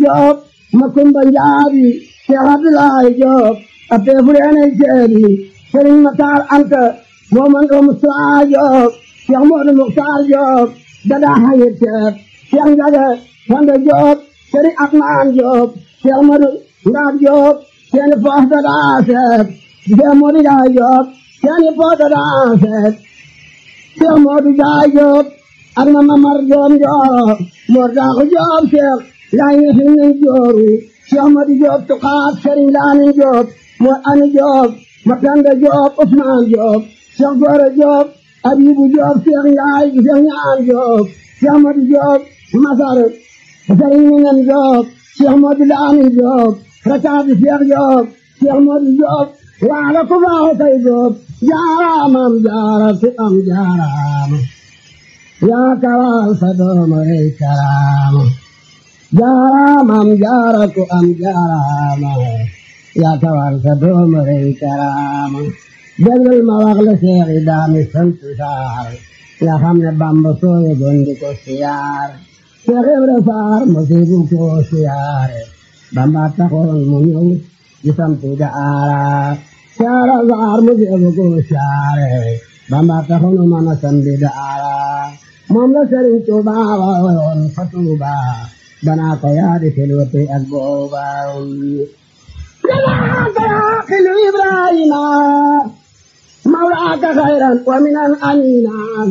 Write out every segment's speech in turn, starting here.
Joob ma kumba njaabi Cheikh Abdoulaye Joob a peefureene ceebi Sëriñ Matar Anta moo man ko Musaa Joob Cheikh Moodu Muxtaar Joob dada hayir ceeb Cheikh Njaga Fanda Joob Sëriñ Atmaan Joob Cheikh Moodu Ndaab Joob seeni poos dada seeb Cheikh Moodu Jaay Joob seeni poos dada seeb Cheikh Moodu Jaay Joob ak ma Mamar Joob Joob Mor Daaxu Joob Cheikh laa ngi fi nañ jooru Cheikh Moodu Joob Tuqaat Sëriñ Laamin Joob Mor Ani Joob Matanda Joob Usmaan Joob Cheikh Gora Joob Abibu Joob Cheikh Njaay Cheikh Ñaan Joob Cheikh Moodu Joob Masar Sëriñ Minan Joob Cheikh Moodu Laamin Joob Rakaati Cheikh Joob Cheikh Moodu Joob waala ku baaxu kay Joob jaaraamam jaara ku am jaaraama yaa kawal sa dooma rey karaama jaaraamam jaara ku am jaaraama yaa kawal sa dooma rey karaama déglul ma wax la seexi daami sant saar nga xam ne bamba sooye gondi ko siyaar Seex Ibra Saar mosibu ko siyaare bamba taxoon mu ñëw di sampi daara saara saar mosibu ko siyaare bamba taxoon mu mën a sampi daara moom la Sëriñ Tuuba woon fa Tuuba danaa ko yaadi filwati ak booba danaa ko yaaqilu Ibrahima mawlaaka xayran wa minan amina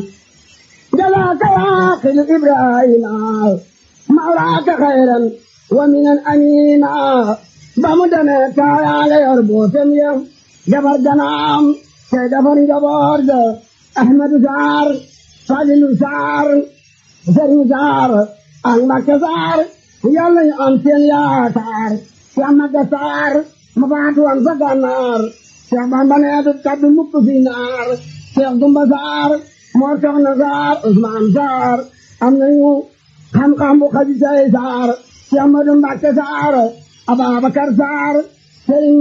danaa ko yaaqilu Ibrahima mawlaaka xayran wa minan amina ba mu demee taayaale yor bootem ya jabar ganaam te defar njaboot ga Ahmadu Saar Falilu Saar Sëriñ Saar ak Mbakke Saar yàlla ñu am seen yaakaar Cheikh Maga Saar ma faatu woon sa gànnaar Cheikh Bamba nee du kaddu mukk fi naar Cheikh Dumba Saar moo soxna Saar Usmaan Saar am nañu xam-xam bu xaji say Saar Cheikh Madu Mbakke Saar Ababakar Saar Sëriñ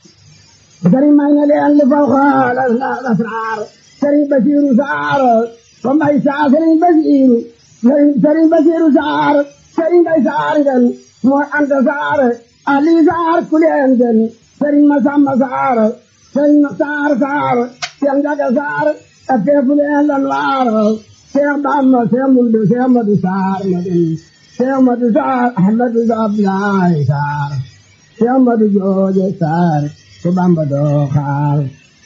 Sëriñ may na leen li faw xaalas la Saar Sëriñ Basiiru Saar ko mbay saar sëriñ basiiru sëriñ basiiru saar sëriñ bay saar den mooy anta saar ali saar kuleen den sëriñ masamba saar sëriñ saar saar seen jaga saar a teefuleen lan waar seex bamba seex mundu seex madu saar madin seex madu saar ahmadu ablaay saar seex madu jooje saar su bamba doo xaar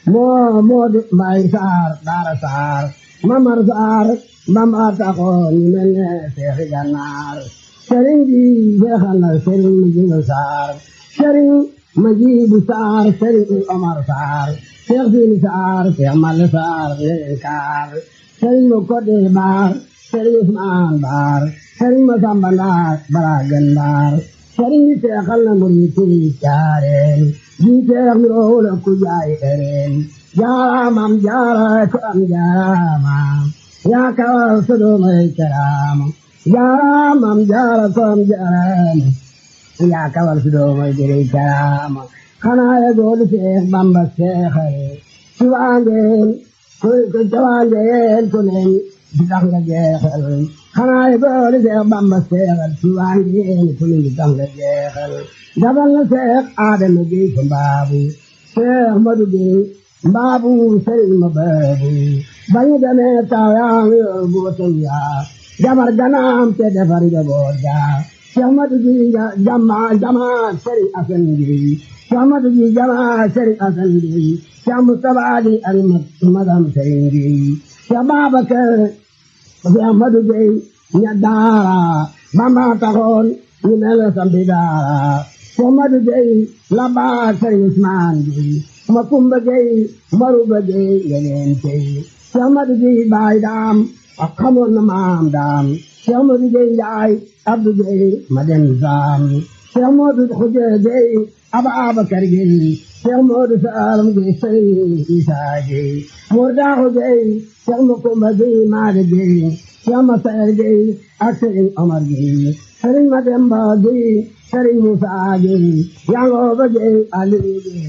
moo moodu mbay saar daara saar mamar saar bamba taxoon ñu mel ne seexi gànnaar sëriñ bi jeexal na sëriñ mu jibu saar sëriñ ma jibu saar sëriñ omar saar seex siini saar seex malle saar leen kaar sëriñ mu kodde baar sëriñ usmaan baar sëriñ ma samba ndaar bara gën baar sëriñ bi seexal na muriti caareen ji seex mi roole ku jaay ereen jaaraamam jaara ko am jaaraama yaa kawal sodo may karaama jaaraamam jaara ko am jaaraama yaa kawal sodo may gere karaama xanaa ya goolu seex bamba seexare ci waangeen ko ko jawaangeen ko leen di tax nga jeexal xanaa ya goolu seex bamba seexal ci waangeen ko leen di tax nga jeexal dabal na seex aadama géy ko mbaabu seex madu géy mbaabu sëriñ ma baabu bañu demee taayaam yor bootam yaa jabar ganaam te defar njaboot yaa Cheikh Madu ji jama jama sëriñ Asan ji Cheikh Madu ji jama sëriñ Asan ji Cheikh Mustafa di ak magam sëriñ ji Cheikh Babakar Cheikh Madu ji ña daara Bamba taxoon ñu mel sampi daara Cheikh Madu ji la baa sëriñ Usmaan ji ma kumba gay maruba gay yeneen tey Cheikh Madu Gay baay daam ak xamoon na maam daam Cheikh Madu Gay yaay Abdu Gay ma dem saam Cheikh Madu Xuja Gay Aba Abakar Gay Cheikh Madu Saalam Gay Sëriñ Isaa Gay Mor Daaxu Gay Cheikh Makumba Gay Maada Gay Cheikh Masaer Gay ak Sëriñ Omar Gay Sëriñ Mademba Gay Sëriñ Musaa Gay Yangooba Gay Aliyu Gay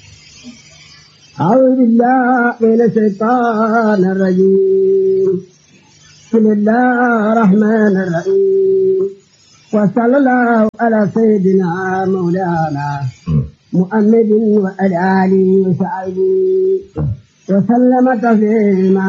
أعوذ بالله من الشيطان الرجيم بسم الله الرحمن الرحيم وصلى الله على سيدنا مولانا محمد وعلى آله وصحبه وسلم تسليما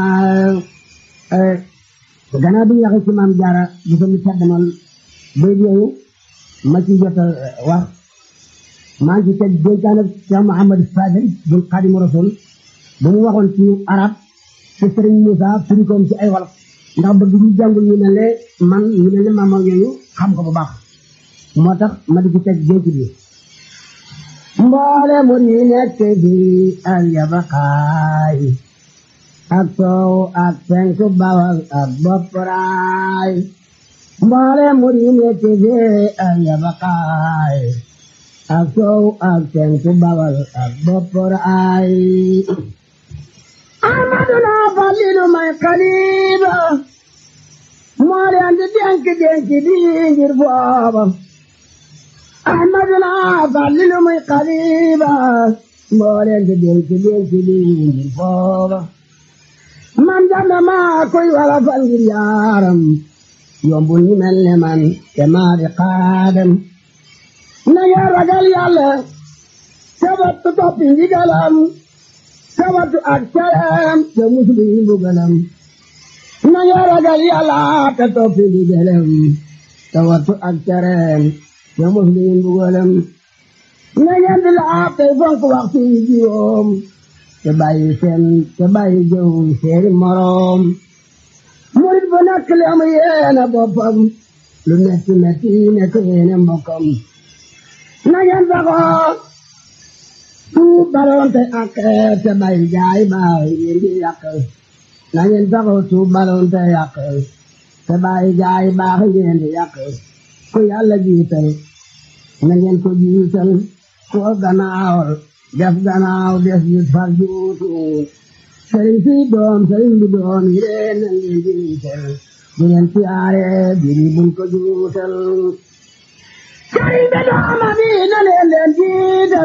gannaaw bi ñu waxee ci maam jaara di ko mu caddamal bay yooyu ma ci jot a wax maa ngi ci teg dénkaan ak Cheikh Mouhamad Fadel bu Xaadimu Rasul ba mu waxoon ci arab ci Sëriñ Moussa firi koom ci ay wolof ndax bëgg ñu jàngul ñu mel ne man ñu mel ne maam yooyu xam ko bu baax moo tax ma di ci teg dénk bi mboole mu yi nekk bi ak yabakaay ak soow ak penku bawal ak bopparaay mboole mu yi nekk bi ak yabakaay ak soow ak penku bawal ak bopparaay amaduna falilu may xaliba moo leen di denk denk di ngir booba ahmaduna falilu may xaliba moo leen di denk denk di ngir booba man jàmm maa koy wala fal ngir yaaram yombul ñu mel ne man te maa di xaadam na ngeen ragal yàlla sabatu toppi ndigalam sabatu ak caram te musulu yi mbugalam na ngeen ragal yàlla te toppi ndigalam sabatu ak caram te musulu yi mbugalam na ngeen di laab tey fonk waxtu yi juróom te bàyyi seen te bàyyi jëw seeni moroom murit bu nekk li am yéene boppam lu metti metti nekk yéene mbokkam na ngeen saxoo tuub balonte ak te bàyyi jaay baay yéen di yàq na ngeen saxoo tuub balonte yàq te bàyyi jaay baax yéen di yàq ku yàlla jiital na ngeen ko jiital ku gannaawal def gannaaw des yit far juutu sëriñ si doom sëriñ bi doom yi leen na ngeen jiital bu ngeen siyaare biri buñ ko juutal sëriñ bi dooma bi na leen leen jiital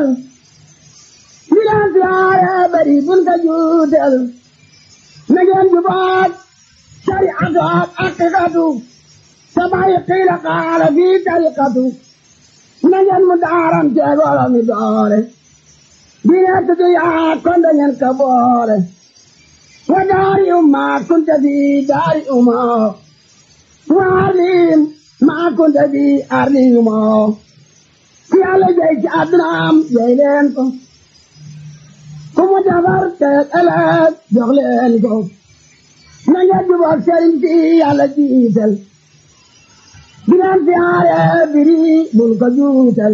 bi leen siyaare bari buñ ko juutal na ngeen jubaat shariatu ak aqiqatu te bàyyi qiila qaala fi tariqatu na ngeen mu daaram teegolo mi doore dina tudd yaa kon da ngeen ka boole wa daari umma kunta fi daari umma wa arlim ma kunta fi arli umma ki yàlla jey ci addunaam jey leen ko ku mu defar te ëllëg jox leen ko na ngeen jubóog sëriñ si yàlla jiital dinaan siyaare biri bul ko juutal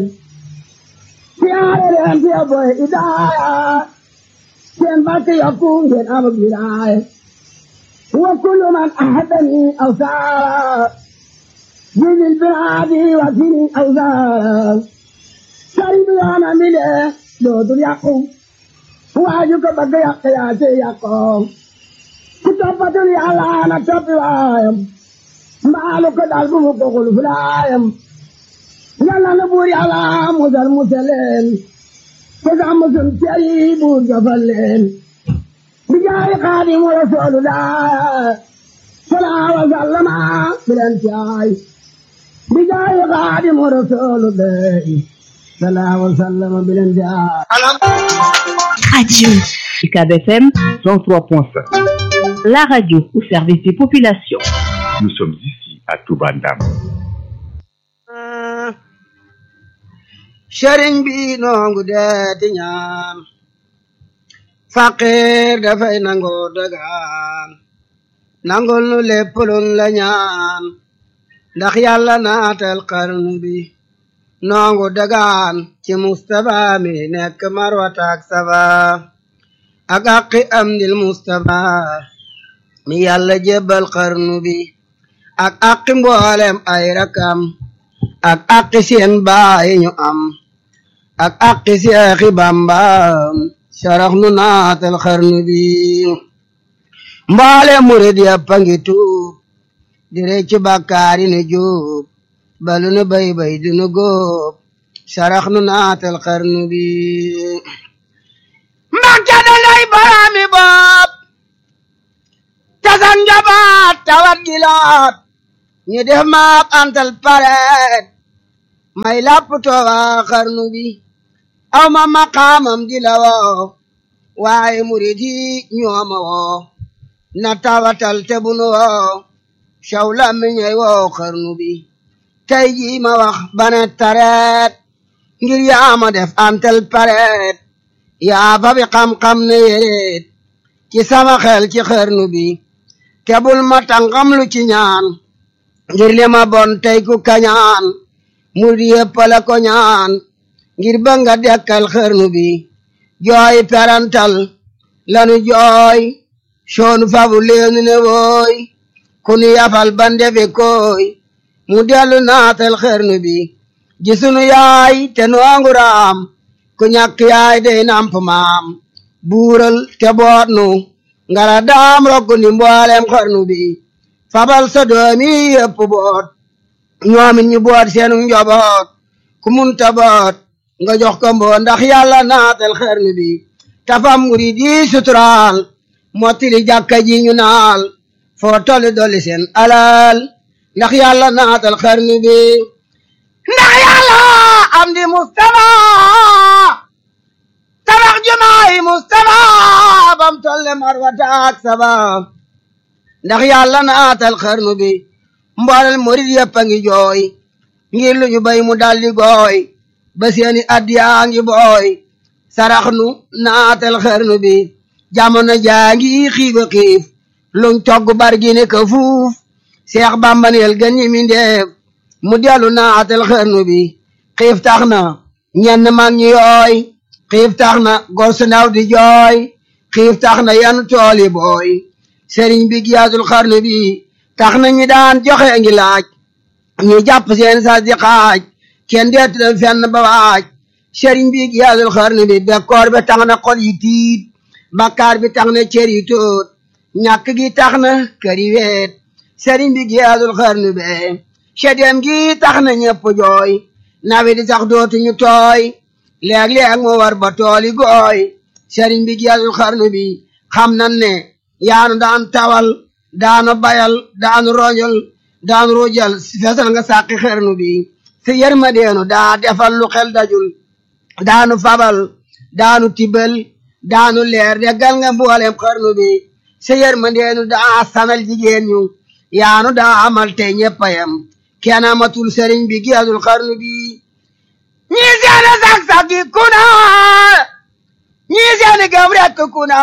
siyaare leen fi boy idaaya seen barke yokku ngeen am wilaaya wa kullu man ahadani aw saara jidil biraadi wa sini aw saara sari bi yoona mi de dootul yàqu waaju ko bëgg yàq yaa ci yàqoo ku toppatul yàlla na toppi waayam mbaalu ko dal bu mu ko xul fulaayam yàlla na buur yàlla musal musaleen te sax musul ceri buur jofal leen bi jaay xaadimu rasuulu daa salaa wa sallama bilen caay bi jaay xaadimu rasuulu daa salaa wa sallama bilen caay Radio UCAB FM 103.5. la radio au service des populations. Nous sommes ici à Toubandam. sëriñ bi noongu deeti ñaan faqir dafay nangoo dagaan nangul nu lépp luñ la ñaan ndax yàlla naatal xarnu bi noongu dagaan ci mustapha mi nekk marwataak safa ak aqi am dil mustapha mi yàlla jébbal xarnu bi ak aqi mboolem ay rakam ak aqi seen baay ñu am ak aqi seexi bamba sarax nu naatal xarnu bi mboole murid yàpp a ngi tuub di reccu bàkkaari nu juub balu nu bay bay du nu góob sarax nu naatal xarnu bi mbàkke da lay baraami bopp tasan njabaat tawat gilaat ñu def maak antal pareet may lapp tooga xarnu bi aw ma maqaamam di la woo waaye murid yi ñooma woo na tawatal te bunu woo caw làmmiñey woo xarnu bi tey jii ma wax bane tareet ngir yaa ma def antal pareet yaa fa bi xam-xam ne yéreet ci sama xel ci xarnu bi te bul ma tàngam lu ci ñaan ngir li ma bon tey ku kañaan murid yépp la ko ñaan ngir ba nga dekkal xarnu bi jooy perantal lanu jooy soonu fabu leenu ne wooy ku nu yafal ba ndefe kooy mu dellu naatal xarnu bi gisunu yaay te nu anguraam ku ñàkk yaay day namp maam buural te boot nu ngara daam rokku ni mboolem xarnu bi fabal sa doomi yépp boot ñoomit ñu boot seenu njoboot ku munta boot nga jox ko mboo ndax yàlla naatal xarnu bi tafam murid yi suturaal mottili jàkka ji ñu naal foo tolli dolli seen alal ndax yàlla naatal xarnu bi ndax yàlla am di Mustafa tabax jumaay Mustafa bam tolle marwata ak saba ndax yàlla naatal xarnu bi mboolel murid yëpp a ngi jooy ngir lu ñu bay mu daldi gooy ba seeni addiyaa ngi booy sarax nu naatal xarnu bi jamono jaa ngi xiiba xiif luñ togg bargi ne ka fuuf seex bambaneel gën ñi mi ndeef mu dellu naatal xarnu bi xiif tax na ñenn mag ñi yooy xiif tax na gor su ndaw di jooy xiif tax na yan tooli booy sëriñ bi giyaatul xarnu bi tax na ñi daan joxe ngi laaj ñu jàpp seen sas di xaaj kenn deetu dem fenn ba waaj sëriñ bi giyaatul xarnu bi bekkoor bi tax na xol yi tiit bakkaar bi tax na cër yi tóot ñàkk gi tax na kër yi weet sëriñ bi giyaatul xarnu be sedem gi tax na ñëpp jooy nawe di sax dootuñu tooy léeg-léeg mu war ba tooli gooy sëriñ bi giyaatul xarnu bi xam nan ne yaanu daan tawal daanu bayal daanu rojal daanu rojal fesal nga sàqi xarnu bi si yërmandeenu daa defal lu xel dajul daanu fabal daanu tibal daanu leer deggal nga mboolem xarnu bi si yërmandeenu daa sanal jigéen ñu yaanu daa amal tey ñeppayam kenn amatul sëriñ bi giyaatul xarnu bi ñii seeni sag-sagi kuna ñii seeni gam rekk kuna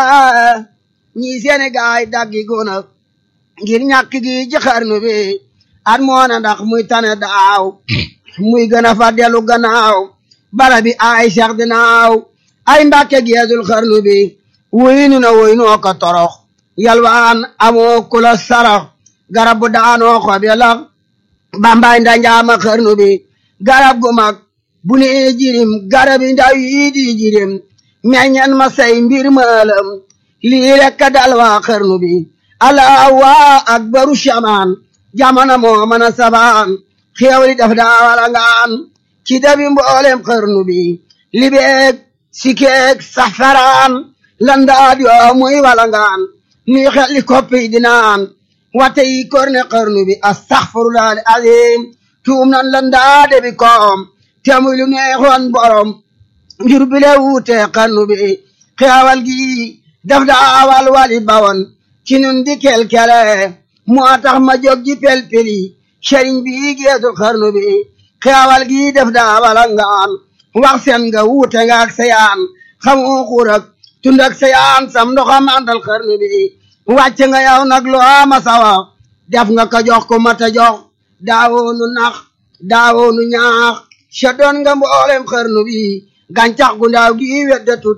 ñii seeni gaay daggi kuna ngir ñàkk gi ci xarnu bi at moona ndax muy tane daaw muy gën a fa dellu gannaaw bala bi ay seex dinaaw ay mbàkke geedul xarnu bi wuyinu na wuyinoo ko torox yalwaan amoo kula sarax garab bu daanoo xob ya lax bambaay ndanjaama xarnu bi garab gu mag bu ne jirim garab yi ndaw yi di jirim meññan ma say mbir maalam lii rekk dal waa xarnu bi allah waa akbaru shamaan jamana moo mën a sabaan xéewali daf daa wala ngaan ci dabi mboolem xarnu bi libeeg sikeeg safaraan landaad yoo muy wala ngaan nuy xelli koppi dinaan wate yi korne xarnu bi astaxfirullah al azim tuum nan landaade bi koom te muy lu neexoon borom ngir bile wuute xarnu bi xeewal gi daf daa wal wali bawon ci nun di kelkele moo tax ma jóg ji pelpeli sëriñ bi geesul xarnu bi xeewal gi def daa wala ngaan wax seen nga wuute nga ak sayaan xamu xuur ak tund ak sayaan sam ndoxam àndal xarnu bi wàcc nga yow nag lu ama sawa def nga ko jox ko mata jox daawoonu nax daawoonu ñaax sa doon nga mboolem xarnu bi gàncax gu ndaaw gi weddatut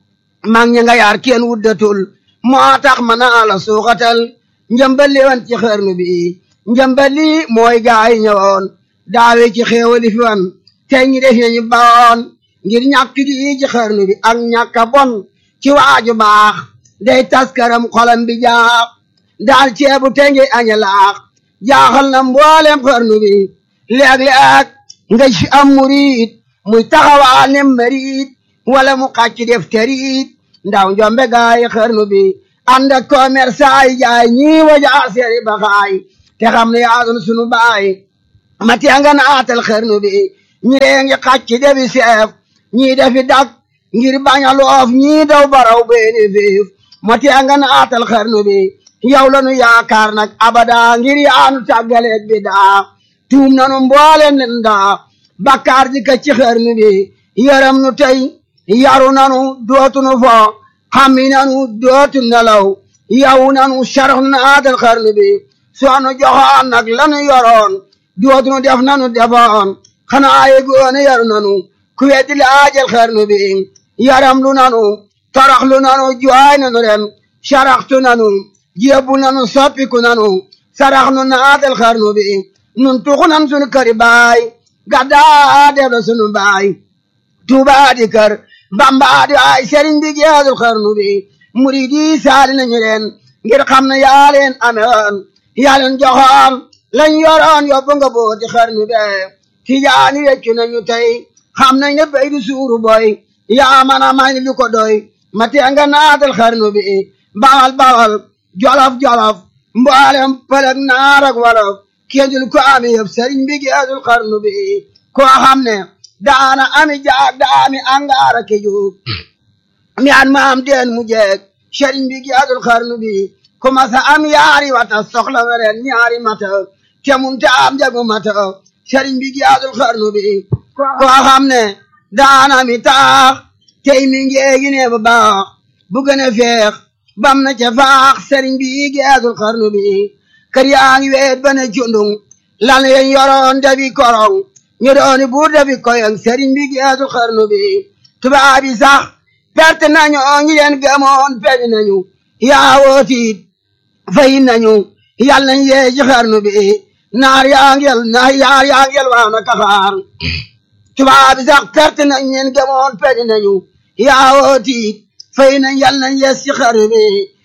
mag ñi nga yaar kenn wuddatul moo tax ma naa la suuxatal njëmbali wan ci xarnu bi njëmbali mooy gaay ñëwoon daawe ci xéewali fi wan tey ñi def nañu bawoon ngir ñàkk gi ci xarnu bi ak ñàkk a bon ci waaju baax day taskaram xolam bi jaax daal ceebu te ngi aña laax jaaxal na mboolem xarnu bi léeg-léeg nga ci am murid muy taxawaa ne marid wala mu xàcc def terit ndaw njombe gaay xarnu bi ànd ak commerçant yi jaay ñii waja seeri baxaay te xam ne yaa doon sunu baay ma tee nga naatal xarnu bi ñii ngi xàcc debi seef ñii defi dak ngir bañ a loof ñii daw baraw beeni fiif ma tee nga naatal xarnu bi yow la nu yaakaar nag abada ngir yaanu tàggaleeg bi daa tuum nanu mbooleen leen daa bakkaar di ka ci xarnu bi yaram nu tey yaru nanu dootu nu fo xammi nanu dootu nelaw yow nanu sarax naatal xarnu bi soo nu joxoon nag lanu yoroon dootu nu def nanu defoon xanaa ye goone yaru nanu ku weddi laajal xarnu bi yaram lu nanu torox lu nanu jooy nanu ren saraxtu nanu jébbu nanu soppiku nanu sarax nu naatal xarnu bi nun tuxu nan sunu këri baay gaddaa def la sunu baay tuubaa di kër bambaa di ay sëriñ bi geedul xarnu bi murid yi saali nañu leen ngir xam ne yaa leen amewoon yaa leen joxoon lañ yoroon yóbbu nga booti xarnu be tijaani weccu nañu tey xam nañ ne bay du suuru boy yaa man a may lu ko doy ma tee nga naatal xarnu bi bawal bawal jolof jolof mboolem pëlëg naar ak wolof kéedul ko ami yëpp sëriñ bi geedul xarnu bi koo xam ne daana ami jaag daami angaara ke juug mi an maam deen mu jeeg sëriñ bi geedul xarnu bi commencé am yaari wata soxla weren ñaari mata te mun te am jagu mata sëriñ bi geedul xarnu bi koo xam ne daana mi taax tey mi ngeegi ne bu baax bu gën a feex bam na ca faax sëriñ bi geedul xarnu bi kër yaa ngi weet ba ne cundung lan yen yoroon dafi korong ñu dooni buur dafi koyong sëriñ bi geedul xarnu bi tubaab yi sax perte nañu ñi leen gëmoon peñ nañu yaa wootiit fay nañu yal nañ yee ci xarnu bi naar yaa ngi yel naar yaar yaa ngi yel waana kaxaar tubaab yi sax perte nañ leen gëmoon peñ nañu yaa wootiit fay nañ yal nañ yees ci xarnu bi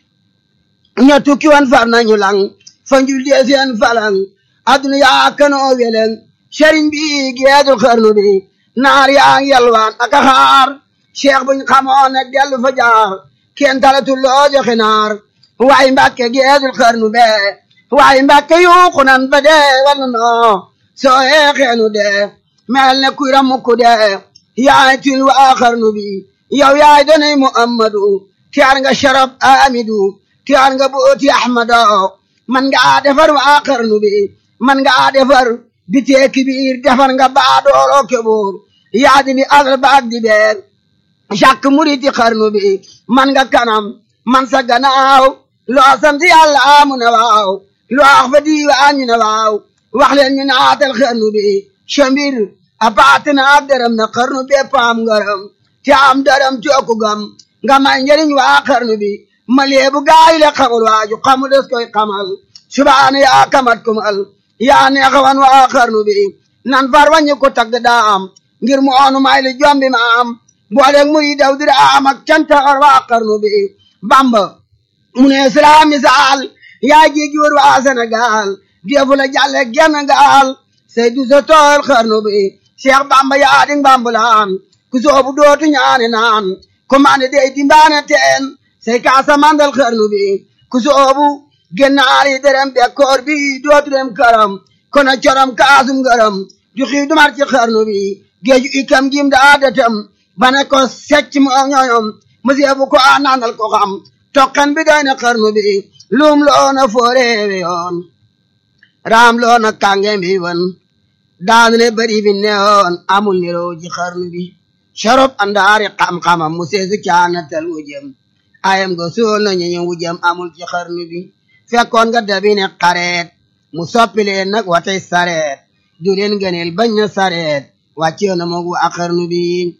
ña tukki wan far nañu lang fa njul dee seen falang aduna yaa kanoo weleng sëriñ bi geedul xarnu bi naar yaa ngi yalwaan aka xaar cheikh buñ xamoon ne dellu fa jaar kenn talatul loo joxe naar waaye mbàkke geedul xarnu be waaye mbàkke yuuxu nan ba dee wala noo soo yeexeenu dee mel ne kuy ramukku dee yaay til waa xarnu bi yow yaay donay muhammadu tiyaar nga sharab amidu tiyaar nga booti ahmado man nga defar waa xarnu bi man nga defar bitee kibiir defar nga baa dooloo keboor yaadi bi asal baag di beer jàkk muriti xarnu bi man nga kanam man sa gannaaw loo sant yàlla amu ne waaw loo wax fa diiwaan ñu ne waaw wax leen ñu naatal xarnu bi cambir a paati na ak dërëm na xarnu bi paam ngaram te am dërëm cooku gam nga may njëriñ waa xarnu bi ma leebu gaay le xamul waaju xamu des koy xamal subaana yaa kamat kumal yaa neexawan waa xarnu bi nan far wañu ko tagg daam ngir mu oonu may li jombi ma am booleeg muy daw dira am ak canta or waa xarnu bi bamba mu ne sila misaal yaa jigi wër waa Sénégal defu la jàlle genn gaal say du sa tool xarnu bi Cheikh bamba yaa ding bambulaan ku soobu dootu ñaane naan ku mane dey dimbaane teen say kaasa mandal xarnu bi ku soobu gennaari derem bekkoor bi dootu dem karam kono corom kaasum garam ju xii dumar ci xarnu bi géeju ikam gim daa datam bane ko secc mu ñoñom monsieur bu ko a naanal ko xam tokkan bi doy na xarnu bi lum loona fooreewe yoon raam loona kàngem bi won daanu ne bari bi newoon amul niroo ci xarnu bi sharop andaari xam-xamam mu seesu caanatal wujëm ayam go suul na ñu wujëm amul ci xarnu bi fekkoon nga dabi ne xareet mu soppi leen nag watay sareet du leen gëneel bañ na sareet wàccee na moog waa xarnu bi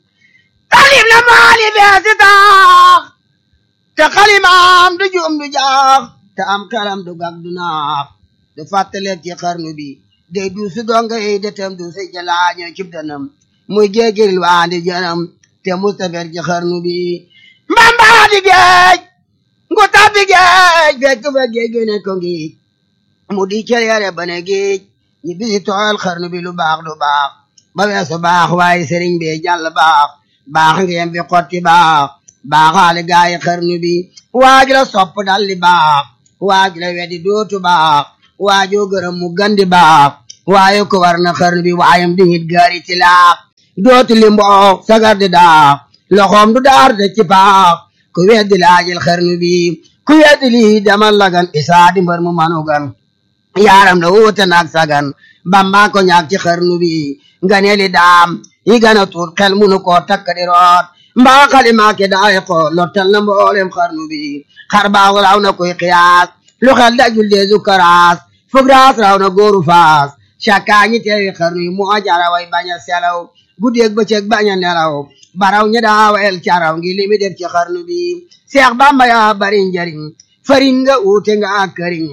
talib la maali beesi taax te xalimaam du juum du jaax te am xelam du gag du naax du fàttaleeg ci xarnu bi day du su donga yi detam du si jalaaño cib danam muy géegiril waandi janam te mustafer ci xarnu bi mbambaa di géej ngu tabbi géej fekk fa géej gi ne ko ngiij mu di cër yare ba ne géej ñi bisi tooyal xarnu bi lu baax du baax ba weesu baax waaye sëriñ bi jàll baax baax ngeen bi xotti baax baaxaale gaayi xarnu bi waaj la sopp dalli baax waaj la weddi dootu baax waajoo gërëm mu gandi baax waaye ko war na xarnu bi waayam di hit gaari ci laax dootu li mboox sagar di daax loxoom du daar de ci paax ku weddi laajil xarnu bi ku weddi lii demal lagan isaa di mbër mu manugan yaaram da wuute naag sagan bamba ko ñaag ci xarnu bi nga ne li daam yi gën a tuut xel munu koo takk di root mbaa xalimaake daay ko lottal na mboolem xarnu bi xar baax raw na koy xiyaas lu xel dajul deesu karaas fug raas raw na góoru faas cakkaa ñi teewi xarnu yi moo jara way bañ a selaw guddeeg bëccëg bañ a nelaw baraw ñi daawel caraw ngi limi def ci xarnu bi seex bamba yaa bari njariñ fariñ nga uute nga ak këriñ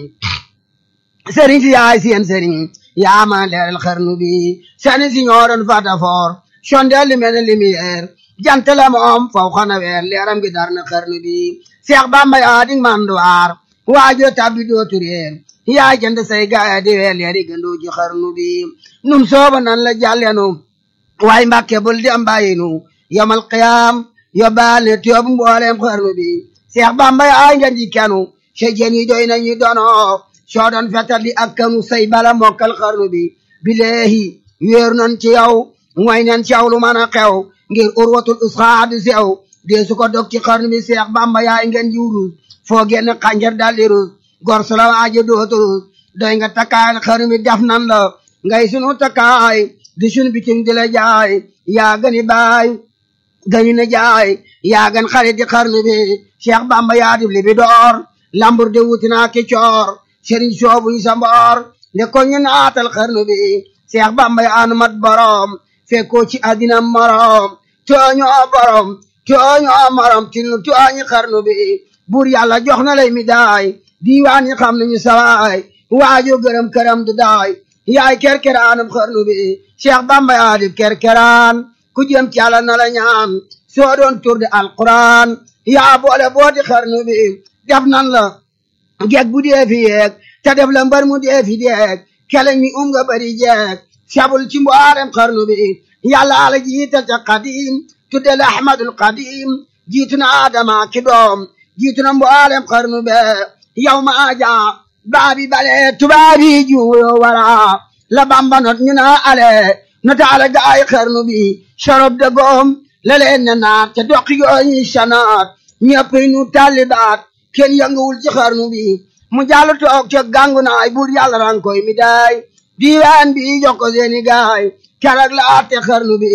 sëriñ si yaay seen sëriñ yaa ma leeral xarnu bi sani si ñooroon fata foor sondeel li mel ne lumière jant la moom faw xana weer leeram gi dar na xarnu bi seex bamba yaa di manduwaar waajo tabbi dootu réer yaa jënd say gaaya di weer leeri gëndoo ci xarnu bi nun sooba nan la jàllenu waaye mbàkke bul di am bàyyinu yomal qiyaam yóbbaal ne tiyoobu mbooleem xarnu bi seex bamba yaa ngeen ji kenu se jeen yi doy nañu dono soo doon fetal di ak kanu say bala mokkal xarnu bi bileehi wéeru nan ci yow mooy nan ci yow lu mën a xew ngir urwatul usxaa du sew dee su ko dog ci xarnu bi seex bamba yaay ngeen ji wurus foo génn xànjar daldi rus gor su la waaje dootu rus doy nga takkaay xarnu bi def nan la ngay sunu takkaay di sunu bitim di la jaay yaa gani baay gani na jaay yaa gan xarit di xarnu bi seex bamba yaa dib li bi door lambur de wutinaa ki coor sëriñ soobu yi sa mboor ne ko ñu naatal xarnu bi seex bamba yaa nu mat borom fekkoo ci àddina morom tooñoo borom tooñoo morom til nu tooñi xarnu bi buur yàlla jox na lay mi daay diiwaan yi xam nañu sawaay waajo gërëm këram du daay yaay kerkeraanam xarnu bi seex bamba yaa di kerkeraan ku jëm ci yàlla na la ñaan soo doon tur de alquran yaa boole booti xarnu bi def nan la geeg bu dee fi yeeg te def la mbar mu dee fi deeg keleñ mi um nga bari jeeg sabul ci mboolem xarnu bi yàlla ala jiital ca qadim tudde la ahmadul qadim jiitu na adama ki doom jiitu na mboolem xarnu be yow ma aja baabi bale tubaabi juuyo wara la bamba not ñu na ale nota ala gaay xarnu bi sorob de goom la leen ne naat ca doqi gooñi sanaat ñëpp nu talibaat kenn yënguwul ci xarnu bi mu jàll toog ca gàngu naay buur yàlla ran koy mi daay diiwaan bi jox ko seeni gaay keroog la atte xarnu bi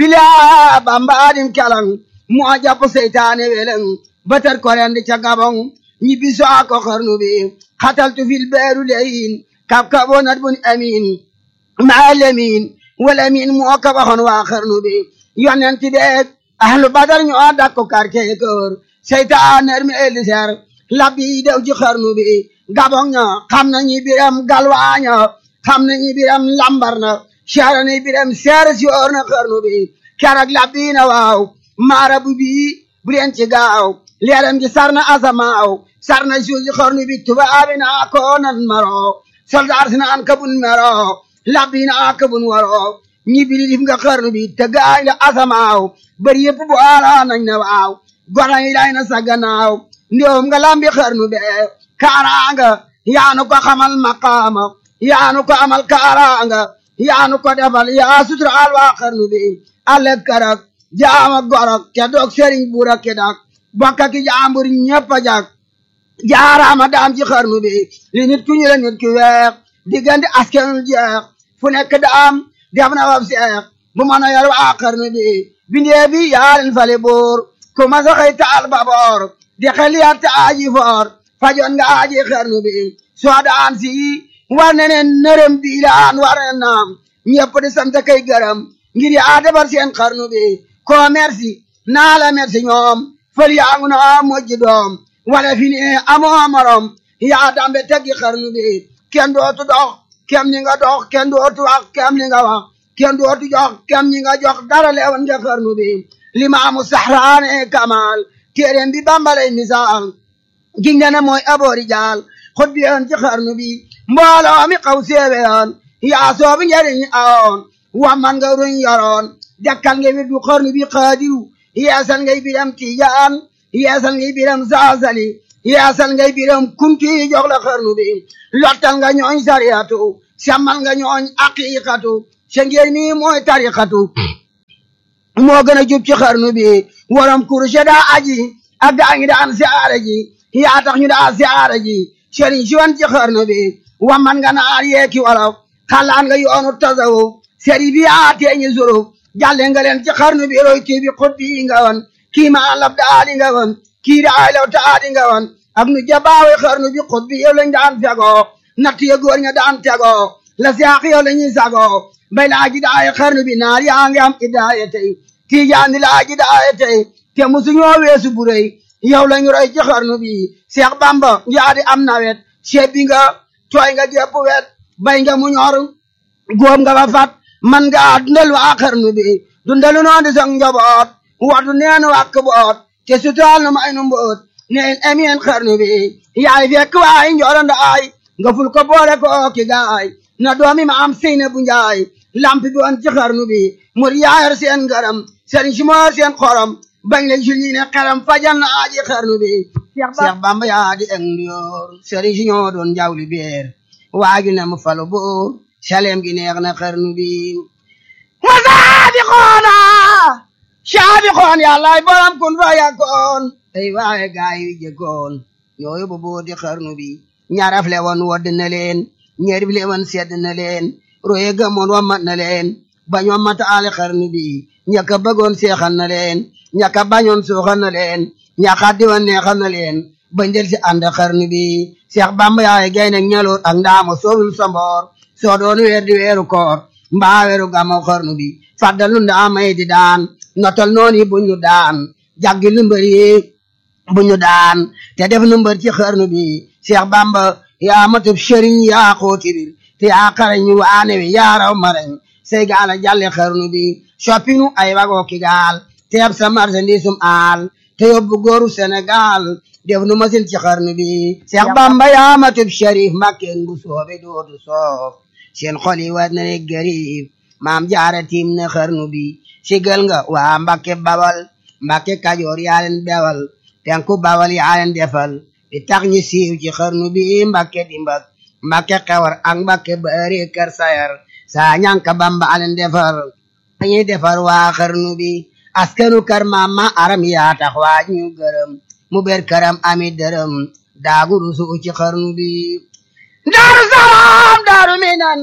bilaa bamba adim kelang moo jàpp seytaane weleng batar ko rendi ca gabong ñibbi soo ko xarnu bi xataltu fil beeru leyin kab kabonat bun amin maa lemin wal amin moo ko waxoon waa xarnu bi yonenti beeg ahlu badar ñoo dakko quartier kër seytaan er mi eliser labbi dew ci xarnu bi gabong ña xam nañu biram galwaaña xam nañu biram lambar na seera ni biram seer si oor na xarnu bi keroog labbi na waaw maara bu bii bu leen ci gaaw leeram gi sar na asamaaw sar na suuf si xarnu bi tubaabi naa ko nan maro soldaar si naan kabun mero labbi naa kabun waro ñi bili dif nga xarnu bi te gaay la asamaaw bari yëpp bu ala nañ na waaw gona yi day na sa gannaaw ndoom nga lambi xarnu be kaaraanga yaanu ko xamal maqaama yaanu ko amal kaaraanga yaanu ko defal yaa suturaal waa xarnu bi ale karak jaama gorok ke dog sëriñ buura ke dak bokka ki jaambur ñëpp a jak jaaraama daam ci xarnu bi li nit ku ñu la nit ki weex diggante askanul jeex fu nekk daam def na wab seex bu mën a yor waa xarnu bi bindee bi yaaleen fale boor ku ma saxay taal baboor di xel yaat ta aaji foor fajoon nga aaji xarnu bi soo daan si war ne ne nërëm bi laan war ne naam ñëpp di sant kay gërëm ngir yaa defar seen xarnu bi ko merci naa la merci ñoom fël yaa ngu naa mojji doom wala fi ne amoo morom yaa dambe teggi xarnu bi kenn dootu dox kem ni nga dox kenn dootu wax kem ni nga wax kenn dootu jox kem ni nga jox dara leewan nga xarnu bi limaamu saxraane kamal téeréem bi bambalay misaal giñ ne mooy aboori jaal xut bi yoon ci xarnu bi mbooloo mi xaw séewe yoon yaa soobi njariñ awoon wamman nga ruñ yoroon dekkal nga wirdu xarnu bi xaadiru yeesal ngay biram tijaan yeesal ngay biram saasali yeesal ngay biram kunti jox la xarnu bi lottal nga ñooñ sariyatu sàmmal nga ñooñ aqiqatu sa ngeen mi mooy tariqatu moo gën a jub ci xarnu bi waram kurushe daa aji ak gaa ngi daan siyaara ji yaa tax ñu daa siyaara ji sëriñ si wan ci xarnu bi wamman nga naar yeeki wolof xalaan nga yoonu tasawuf sëriñ bi yaa teeñi zuruf jàlle nga leen ci xarnu bi roy kii bi xut bi nga wan kii ma lab daali nga wan kii daay law taadi nga wan ak nu jabaawe xarnu bi xut bi yow lañ daan fegoo natt ya góor ña daan tegoo la siyaax yow la ñuy sagoo bay laaji daay xarnu bi naar yaa ngi am idaaya tey tiijaan di laaji daaya tey te musu ñoo weesu bu rëy yow lañu roy ci xarnu bi Seex Bamba yaa di am nawet sebbi nga tooy nga gépp wet bay nga mu ñor góob nga ba fat man nga dundal waa xarnu bi dundalu noo di sang njaboot watu neen wàkk boot te sutaal na may nu mboot neen emeen xarnu bi yaay fekk waay njolanda ay nga ful ko boole ko ki gaay na doomi ma am seyna bu njaay lampi bi woon ci xarnu bi mur yaayar seen ngaram seen si moo seen xorom bañ la jul ñi ne xeram fajal na aji xarnu bi Seex Bamba yaa di eng ndiyoor sëriñ si ñoo doon jawli beer waaju ne mu falu buur saleem gi neex na xarnu bi wa saabi xoona saabi xoon yàllaay borom kun fa yakkoon ay waaye gaay yu jëkkoon ñoo yóbbu booti xarnu bi ñaraf le woon wodd na leen ñerif le woon sedd na leen roye gëmoon wammat na leen bañ wammata ale xarnu bi ñaka bëggoon seexal na leen ñaka bañoon suuxal na leen ñaka diwan neexal na leen bañ del si ànd xarnu bi Seex Bamba yaay gay nag ñaloot ak ndaama soowul samboor soo doon weer di weeru koor mbaa weeru gàmmu xarnu bi faddal nu ndaamay di daan notal noon yi buñ ñu daan jaggi lu mbër yi buñ ñu daan te def nu mbër ci xarnu bi Seex Bamba yaa matub sëriñ yaa xooti bir te yaa xarañ waane wi yaa raw marañ say gaal a jàlle xarnu bi soppinu ay wagoo ki gaal te yab sa marchandisum aal te yóbbu góoru Sénégal def nu masin ci xarnu bi Seex Bamba yaa matub sharif makkeen bu soobe dootu soof seen xol yi war na ne gariib maam jaara tiim na xarnu bi sigal nga waa Mbakke Bawal Mbakke Kajoor yaa leen bewal penku Bawal yaa leen defal di tax ñi siiw ci xarnu bi Mbakke dimbak Mbakke xewar ak Mbakke bari kër sayar saa ñanka Bamba alen defar dañuy defar waa xarnu bi askanu kar mama aram yaa tax waa ñu gërëm mu ber karam ami dërëm daagu rusu ci xarnu bi daaru salaam daaru minan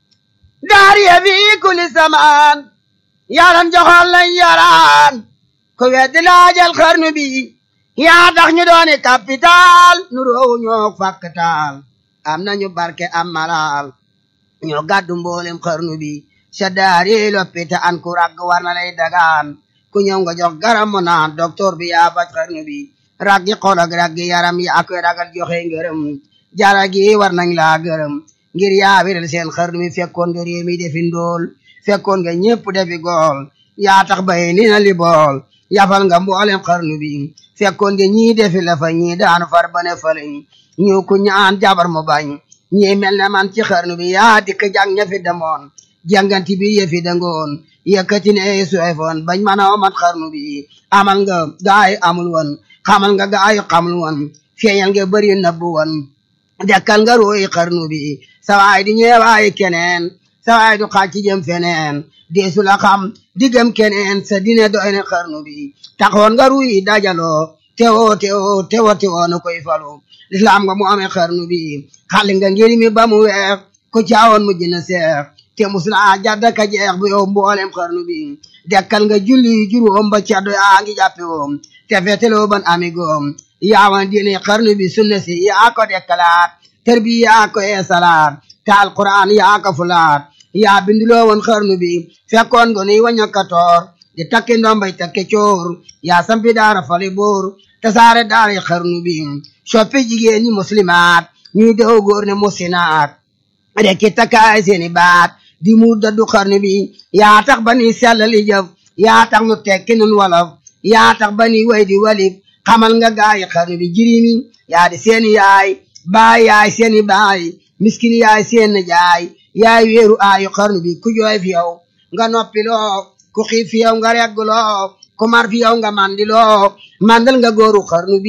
daar ya fi kulli samaan yaran joxoon lañ yaraan ku weddi laajal xarnu bi yaa tax ñu dooni capital nu roowu ñoo fakkatal am nañu barke am malal ñoo gàddu mboolem xarnu bi sa daar yi loppita an ku ragg war na lay dagaan ku ñëw nga jox garam mu naan docteur bi yaa faj xarnu bi raggi xol ak raggi yaram yi ak ragal joxe ngërëm jara gi war nañ laa gërëm ngir yaa wéral seen xarnu mi fekkoon nga réew mi defi ndool fekkoon nga ñépp defi gool yaa tax bay ni na li bool yafal nga mboolem xarnu bi fekkoon nga ñii defi la fa ñii daanu far bane falañ ñu ku ñaan jabar mu bañ ñii mel ne man ci xarnu bi yaa dikk jàng ña fi demoon jànganti bi yëfi dangoon yëkkati ne suefoon bañ mën a omat xarnu bi amal nga gaay amul woon xamal nga gaay xamul woon feeñal nga bëri nëbbu woon dekkal nga ruuy xarnu bi sawaay di ñeewaay keneen sawaay du xàcc jëm feneen deesu la xam diggam keneen sa dine doy ne xarnu bi taxoon nga ruuy dajaloo tewo tewo tewo tewo na koy falu lislaam nga mu amee xarnu bi xali nga ngir mi ba mu weex ku caawoon mu jëna seex te musula jadda ka jeex bu yow mboolem xarnu bi dekkal nga julli juróom ba caddo yaa ngi jàppe woom te feteloo ban amigoom yaawan diine xarnu bi sunna si yaa ko dekkalaat tër bi yaa ko eesalaat te alquran yaa ko fulaat yaa binduloo woon xarnu bi fekkoon nga nuy waña katoor di takki ndombay takke coor yaa sampi daara fali boor te saare daara xarnu bi soppi jigéen ñi muslimaat ñuy dew góor ne musinaat rekki takkaay seeni baat di mu daddu xarnu bi yaa tax ba ni sellali jëf yaa tax nu tekki nun wolof yaa tax ba ni way di walif xamal nga gaayi xarnu bi jirimi yaa di seeni yaay baay yaay seeni baay miskin yaay seen jaay yaay weeru aayu xarnu bi ku jooy fi yow nga noppiloo ku xiif fi yow nga regguloo ku mar fi yow nga mandiloo mandal nga góoru xarnu bi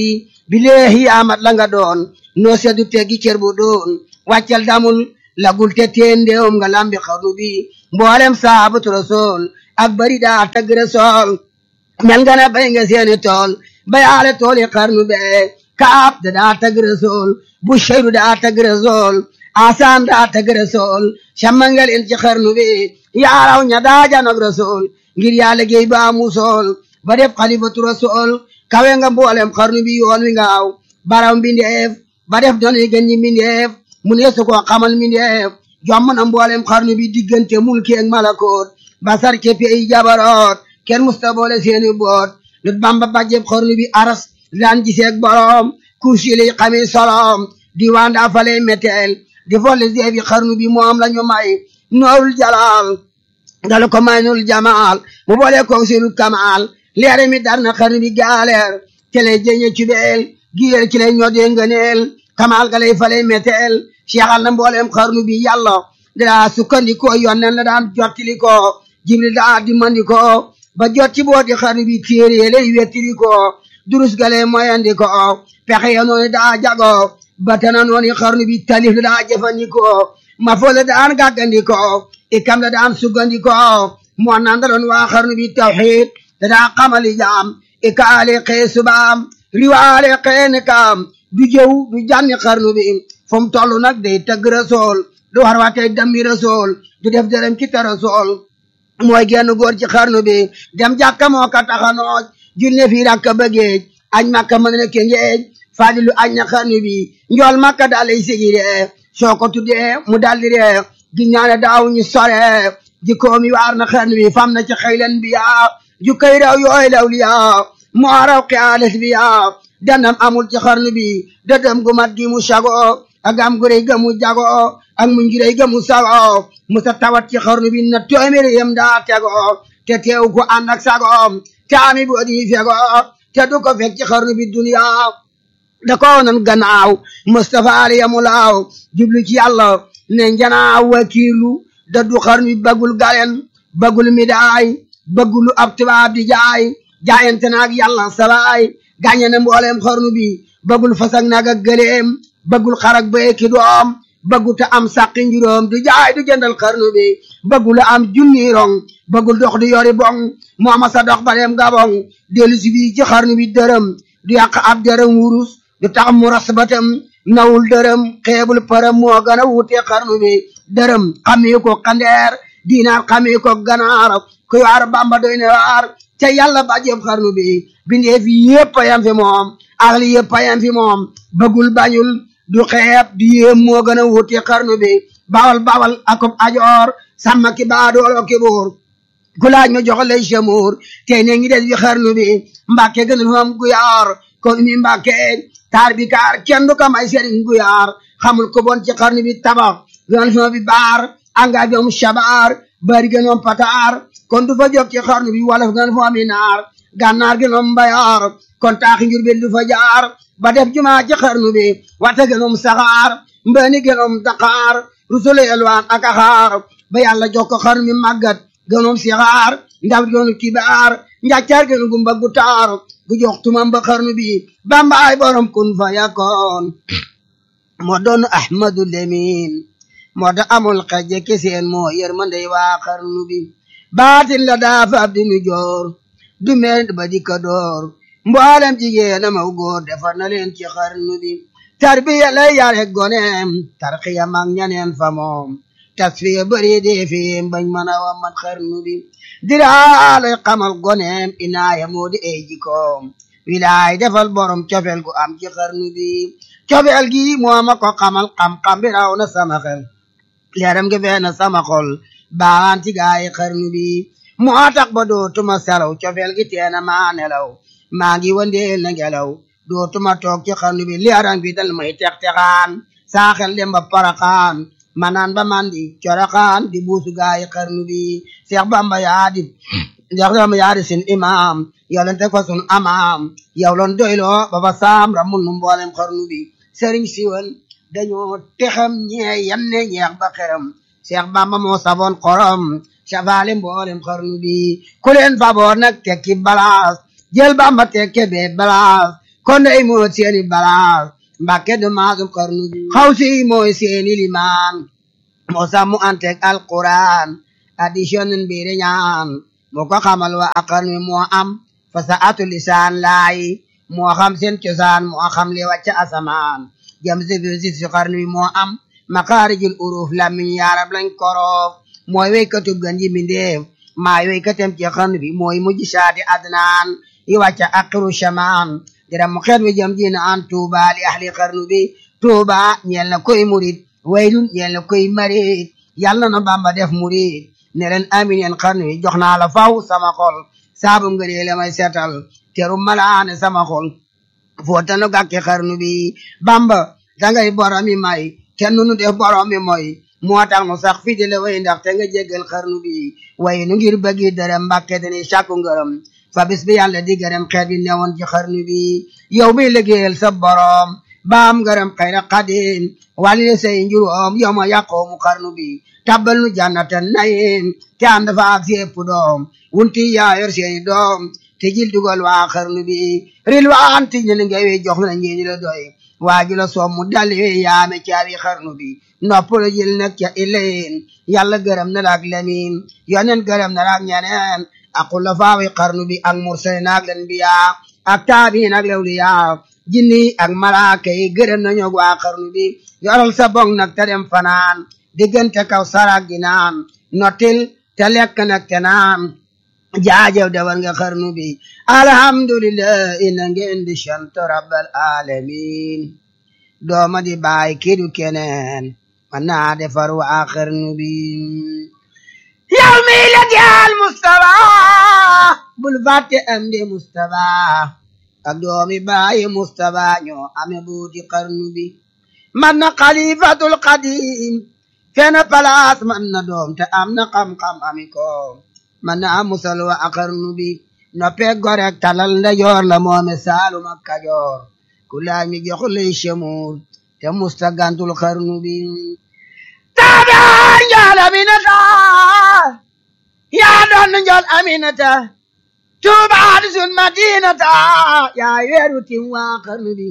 bileehi amat la nga doon noo seddu teggi cër bu doon wàccal damul lagul te teen ndeewum nga lambi xarnu bi mboolem saabatu rasool ak bari daa tagg rasool mel nga ne bay nga seeni tool bayaale tool yi xarnu bee kaab da daa tagg rasool bu sheyru daa tagg rasool asaan daa tagg rasool cammangal in ci xarnu bi yaaraw ña daa janog rasool ngir yaa liggéey ba musool ba def xalifatu rasool kawe nga mboolem xarnu bi yoon wi ngaaw baraw mbindeef ba def doon yi gën ñi mbindeef mu ne su ko xamal mbindeef jomm na mboolem xarnu bi diggante mulki ak malakoot basar ke pey jabaroot kenn musta boole seeni boot lut bamba bàjjeb xarnu bi aras daan giseeg borom kursi lay xamee solom diwaan daa faley meteel di folle zeebi xarnu bi moom la ñu may noorul jalaal dalu ko may nul jamaal mu boole ko seenul kamaal leere mi dar na xarnu bi gaaleer ci lay jëñe ci beel giléel ci lay ñodee ngëneel kamaal ga lay faley meteel seexal na mbooleem xarnu bi yàlla daa sukkandikoo yonnen la daan jottili ko jibril daa dimandi ko ba jot ci booti xarnu bi téere lay wettili ko durus ga lay moyandi ko pexe ya noonu daa jago batana noonu xarnu bi talif la daa jëfandikoo ma fo la daan gàggandikoo ikam la daan suggandikoo moo nandaloon waa xarnu bi tawxiid da daa xamali jaam ikaale xee subaam riwaale xee nikaam du jëw du jànni xarnu bi fu mu toll nag day tëgg rasool du war waatee dammi rasool du def dërëm ci ta rasool mooy genn góor ci xarnu bi dem jàkka moo ka taxanoo julne fii rakka bëggeej añ makka mën na ke ngeej fadilu añ na xarnu bi njool makka daal lay sigi ree soo ko tuddee mu daldi ree gi ñaane daaw ñu sore jikkoom yi waar na xarnu bi fam na ci xëylen bi yaa jukkay raw yooy law li yaa moo raw xiyaalis bi yaa danam amul ci xarnu bi dëdëm gu mat gi mu sago ak am gu rëy ga mu jago ak mu ngi rëy ga mu sago musa tawat ci xarnu bi na téeméeri yem daa tego te teew ko ànd ak sago te ami bu di fego te du ko fekk ci xarnu bi duniya da ko nan gannaaw Mustafa ali yamu laaw jublu ci yàlla ne njanaaw wakiilu da du xarnu bi bagul galen bagul midaay bagul ab tubaab di jaay jaayante naag yàlla salaay gàññe na mbooleem xarnu bi bagul fasak naag ak gëleem bagul xarak ba ki doom bagul te am sàqi njuróom du jaay du jëndal xarnu bi bagul am junni rong bagul dox di yori bong mooma sa dox ba dem gabong dellu si fii ci xarnu bi dërëm du yàq ab dërëm wurus du tax mu ras batam nawul dërëm xeebul përëm moo gën a wuute xarnu bi dërëm xamee ko xandeer diinaar xamee ko ganaar ku yaar bamba doy ne waar ca yàlla bàjjeb xarnu bi bindee fi yépp a yam fi moom axli yépp a yam fi moom bëggul bañul du xeeb du yéem moo gën a wuute xarnu bi bawal bawal akob ajoor sàmm ki baadoolo ki buur ku laaj ma jox lay chamour tey ne ngi des fi xarnu bi mbàkke gën a moom guyaar kon mi mbàkke taar bi kaar kenn du ko may sëriñ guyaar xamul ko bon ci xarnu bi tabax gën fi bi baar anga bi am shabaar bari gën am pataar kon du fa jóg ci xarnu bi wala gën fa am naar gànnaar gën am mbayaar kon taaxi njur bi du fa jaar ba def jumaa ci xarnu bi wata gën am saxaar mbëni gën am daqaar rusule elwaan ak axaar ba yàlla jox ko xarnu bi màggat gënoom sixaar ndaw gënu kibaar njàccaar gënu gumba gu taar gu jox tumam ba xarnu bi bambaay borom kun fa yakoon moo doon ahmadu lemin moo da amul xaje keseen moo yërmandey waa xarnu bi baatin la daafa ab dinu joor du meen ba dikka door mboolem jigéen amaw góor defar na leen ci xarnu bi tarbiya lay yare goneem tarxiya mag ñaneen fa moom tasfiya bëri dee fi bañ mën a wamat xarnu bi diraalay xamal goneem inaaya moo di ay jikoom wilaay defal borom cofeel gu am ci xarnu bi cofeel gi moo ma ko xamal xam-xam bi raw na sama xel leeram gi fee na sama xol baan ci gaay xarnu bi moo tax ba dootuma selaw cofeel gi teena maa nelaw maa ngi wandeel na ngelaw dootuma toog ci xarnu bi leeram gi dal may tex-texaan saa xel dem ba paraxaan manaan ba mandi coraxaan di buusu gaay xarnu bi Seex Bamba yaa di Seex Bamba yaa di sin imaam yow leen teg fa sun amaam yow loon doyloo ba fa saam ramul nu mboolem xarnu bi sëriñ siwal dañoo texam ñee yam ne ñeex ba xeram Seex Bamba moo saboon xorom safaale mboolem xarnu bi ku leen faboor nag tekki balaas jël Bamba tekke bee balaas kon day moo seeni balaas mbàkke du maasum xarnu bi xaw si mooy seeni limaan moo sàmmu anteeg alquran addition mbiri ñaan moo ko xamal wa aqarnu bi moo am fa sa atu lisaan laay moo xam seen cosaan moo xam li wàcc asamaan jam si fi si si xarnu bi moo am makaarijul uruf lamiñ yaarab lañ koroof mooy weykatub gan yi mbindeef maa weykatem ci xarnu bi mooy mujj saati adnaan yi wàcc aqiru shamaan dira mu xeet wi jëm ji na an tuuba li ahli xarnu bi tuuba ñeel na koy murit waylun ñeel na koy marit yàlla na bamba def murit ne leen amin yeen xarnu bi jox naa la faw sama xol saabu ngënee la may seetal teru malaane sama xol footanu gàkki xarnu bi bamba dangay boromi may te nunu def boromi moy moo tax nu sax fii di la way ndax te nga jéggal xarnu bi way nu ngir bëggi dërëm mbàkke dañuy sàkku ngërëm fa bis bi yàlla di gërëm xeet bi newoon ci xarnu bi yow mi liggéeyal sa borom baam ngërëm xayra xadim wàlli say njuróom yow ma yàqoomu xarnu bi tabbal nu jannatan nayim te ànd fa ak sépp doom wunti yaa yor seeni doom te jil dugal waa xarnu bi ril waan ti ñen ngay jox na ñeeni la doy waa ji la soom mu dali yaame caabi xarnu bi nopp la jël nag ca ileen yàlla gërëm na la ak lamin yonen gërëm na la ak ñeneen ak la faawi xarnu bi ak mursalin ak len biya ak taabiin ak lawliya jinni ak malaaka yi gërëm na ñoog waa xarnu bi yoral sa bong nag te dem fanaan diggante kaw sarak gi naan nottil te lekk nag te naan jaajew dewal nga xarnu bi alhamdulillah ina ngeen di sant rabbal alamin dooma di baay kidu keneen man naa defar waa xarnu bi yow mi la jaal Mustafa bul fàtte am di Mustafa ak doomi baayi Mustafa ñoo ame buuti xarnu bi man na xalifatul qadim fena palaas man na doom te am na xam-xam ami ko man na musal wa a xarnu bi noppe gorek talal nda joor la moome saalum ak kajoor ku laaj mi jox lay chemuur te musta gantul xarnu bi taabaan njool aminata yaa doon njool aminata tuubaa di sun madinata yaa weeru tim waa xarnu bi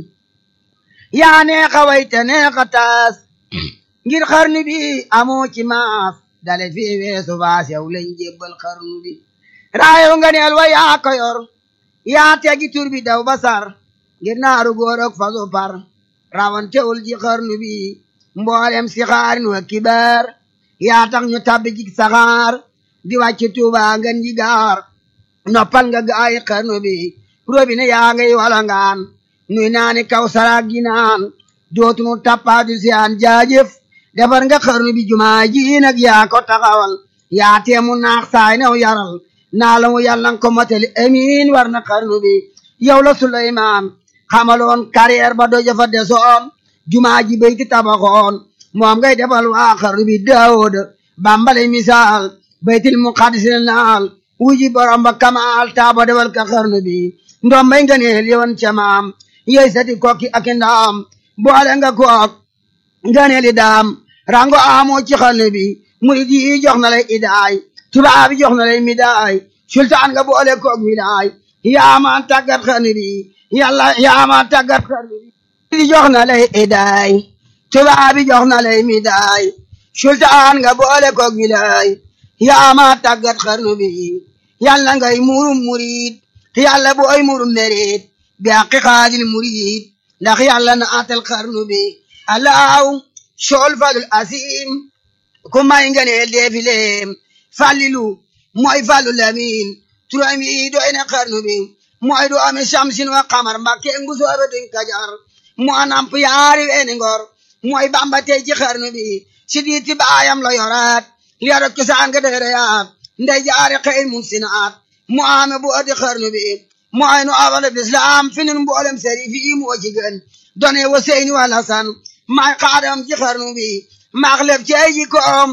yaa neexa wayte neexa taas ngir xarnu bi amoo ci maas dale fi weesu baas yow lañ jébbal xarnu bi raayo nga neel wa yaa ko yor yaa tegi tur bi daw basar ngir naaru góor ak faso par rawantewul ji xarnu bi mboolem si xaarin wa kibaar yaa tax ñu tabbi ci saxaar di wàcc tuuba ngan ji gaar noppal nga gaayi xarnu bi robine yaa ngay walangaan nuy naani kaw saraag gi naan dootunu tappaatu si aan jaajëf defar nga xarnu bi jumaa ji nag yaa ko taxawal yaa teemu naax saay new yaral naa la mu yàlla ko motali amiin war na xarnu bi yow la Suleymaan xamaloon carrière ba doja fa desoon jumaa ji bayti tabaxoon moom ngay defal waa xarnu bi Daawuda bambale misaal baytil muqaddis naal wuji borom ba kamaal taaba defal ka xarnu bi ndombay nga neel yoon ca maam yey sati kokki ak ndaam boole nga kook nga neeli daam rango amoo ci xarnu bi murid yi jox na lay idaay tubaab yi jox na lay midaay sultaan nga boole koog midaay yaama tàggat xarnu bi yàlla yaama tàggat xarnu bi di jox na lay idaay tubaab yi jox na lay midaay sultaan nga boole koog midaay yaama tàggat xarnu bi yàlla ngay murum murid yàlla booy murum merit bi àqi xaadil murid ndax yàlla na atal xarnu bi alaaw sool falul asim ku may nga neel deefileem falilu mooy falu lamin turam yi doy na xarnu bi mooy du ame samsin wa xamar mbakke ngu soobe duñ kajar moo namp yaari weeni ngor mooy bamba tey ci xarnu bi si diiti baayam la yoraat yaro cosaan nga dereyaat ndey jaari xeyr mun sinaat mu ame bu adi xarnu bi mooy nu awal bislam fi nun mboolem seri fi moo ci gën done wa seyni wa lasan maay xaadam ci xarnu bi maax lef ci ay jikkoom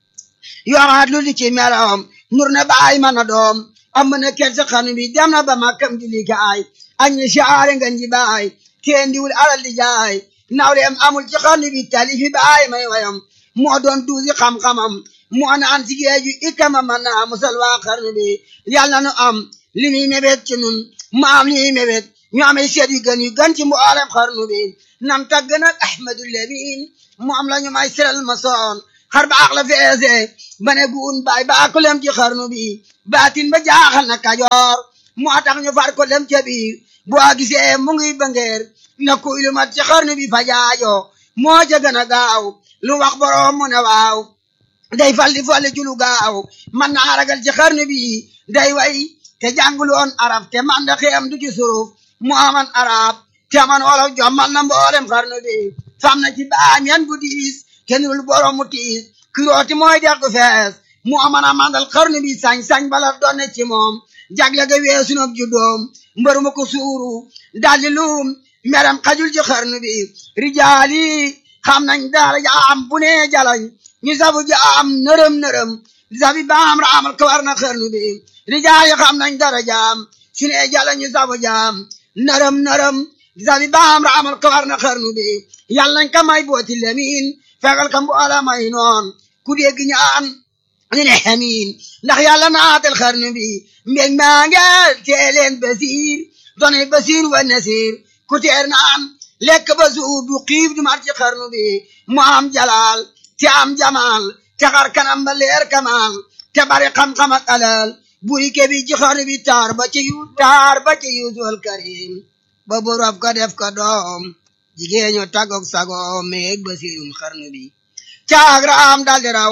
yoraat lu li ci meloom nur na baay mana doom am na ker ci xarnu bi dem na ba makkam di likaay ak ñi siyaare nga nji baay kenn diwul alal di jaay nawleem amul ci xarnu bi talifi baay may wayam moo doon duusi xam-xamam moo naan si géeju ikama man naa musal waa xarnu bi yàlla nu am li muy mébét ci nun mu am li muy mébét ñu amee seet yu gën yu gën ci mboolem xarnu bi nam tagg nag ahmadu lamin mu am la ñu may siral ma soon xar baax la feese ba ne guun baay baa ko lem ci xarnu bi baatin ba jaaxal na kajoor moo tax ñu far ko lem ca biir boo gisee mu ngi bangeer na kuy lu mat ci xarnu bi fa jaajo moo ca gën a gaaw lu wax boroom mu ne waaw day fal di fal ci lu gaaw man naa ragal ci xarnu bi day way te jàngul woon arab te man da xeem du ci suruf mu aman arab te man wolof jommal na mboolem xarnu bi fam na ci baam yan bu diis kenn dul borom mu tiis kirooti mooy dex gu fees mu aman a mandal xarnu bi sañ-sañ bala doon ci moom jagle ga weesu nag juddoom mbër ma ko suuru daldi luum meram xajul ci xarnu bi rijaali xam nañ dara jaam bu ne jalañ ñu sabu jaam nërëm nërëm sabi baam raamal ko war na xarnu bi rijaali xam nañ dara jaam su ne jalañ ñu sabu jaam nërëm nërëm sabi baam raamal ko war na xarnu bi yàlla nañ ka may booti lemin fegal ka mboola may noon ku dégg ñaan ñu ne xamiin ndax yàlla naatal xarnu bi mbég maa ngeel teeleen basiir donay basiir wa nasiir ku teer naan lekk ba suur du xiif du mar ci xarnu bi mu am jalaal te am jamaal te xar kanam ba leer kamaal te bari xam-xam ak alal buri ke bi ci xarnu bi taar ba ci yu taar ba ci yuusul karim ba borof ko def ko doom jigéeñu tagok sagoom meeg basiirum xarnu bi caag raam daldi raw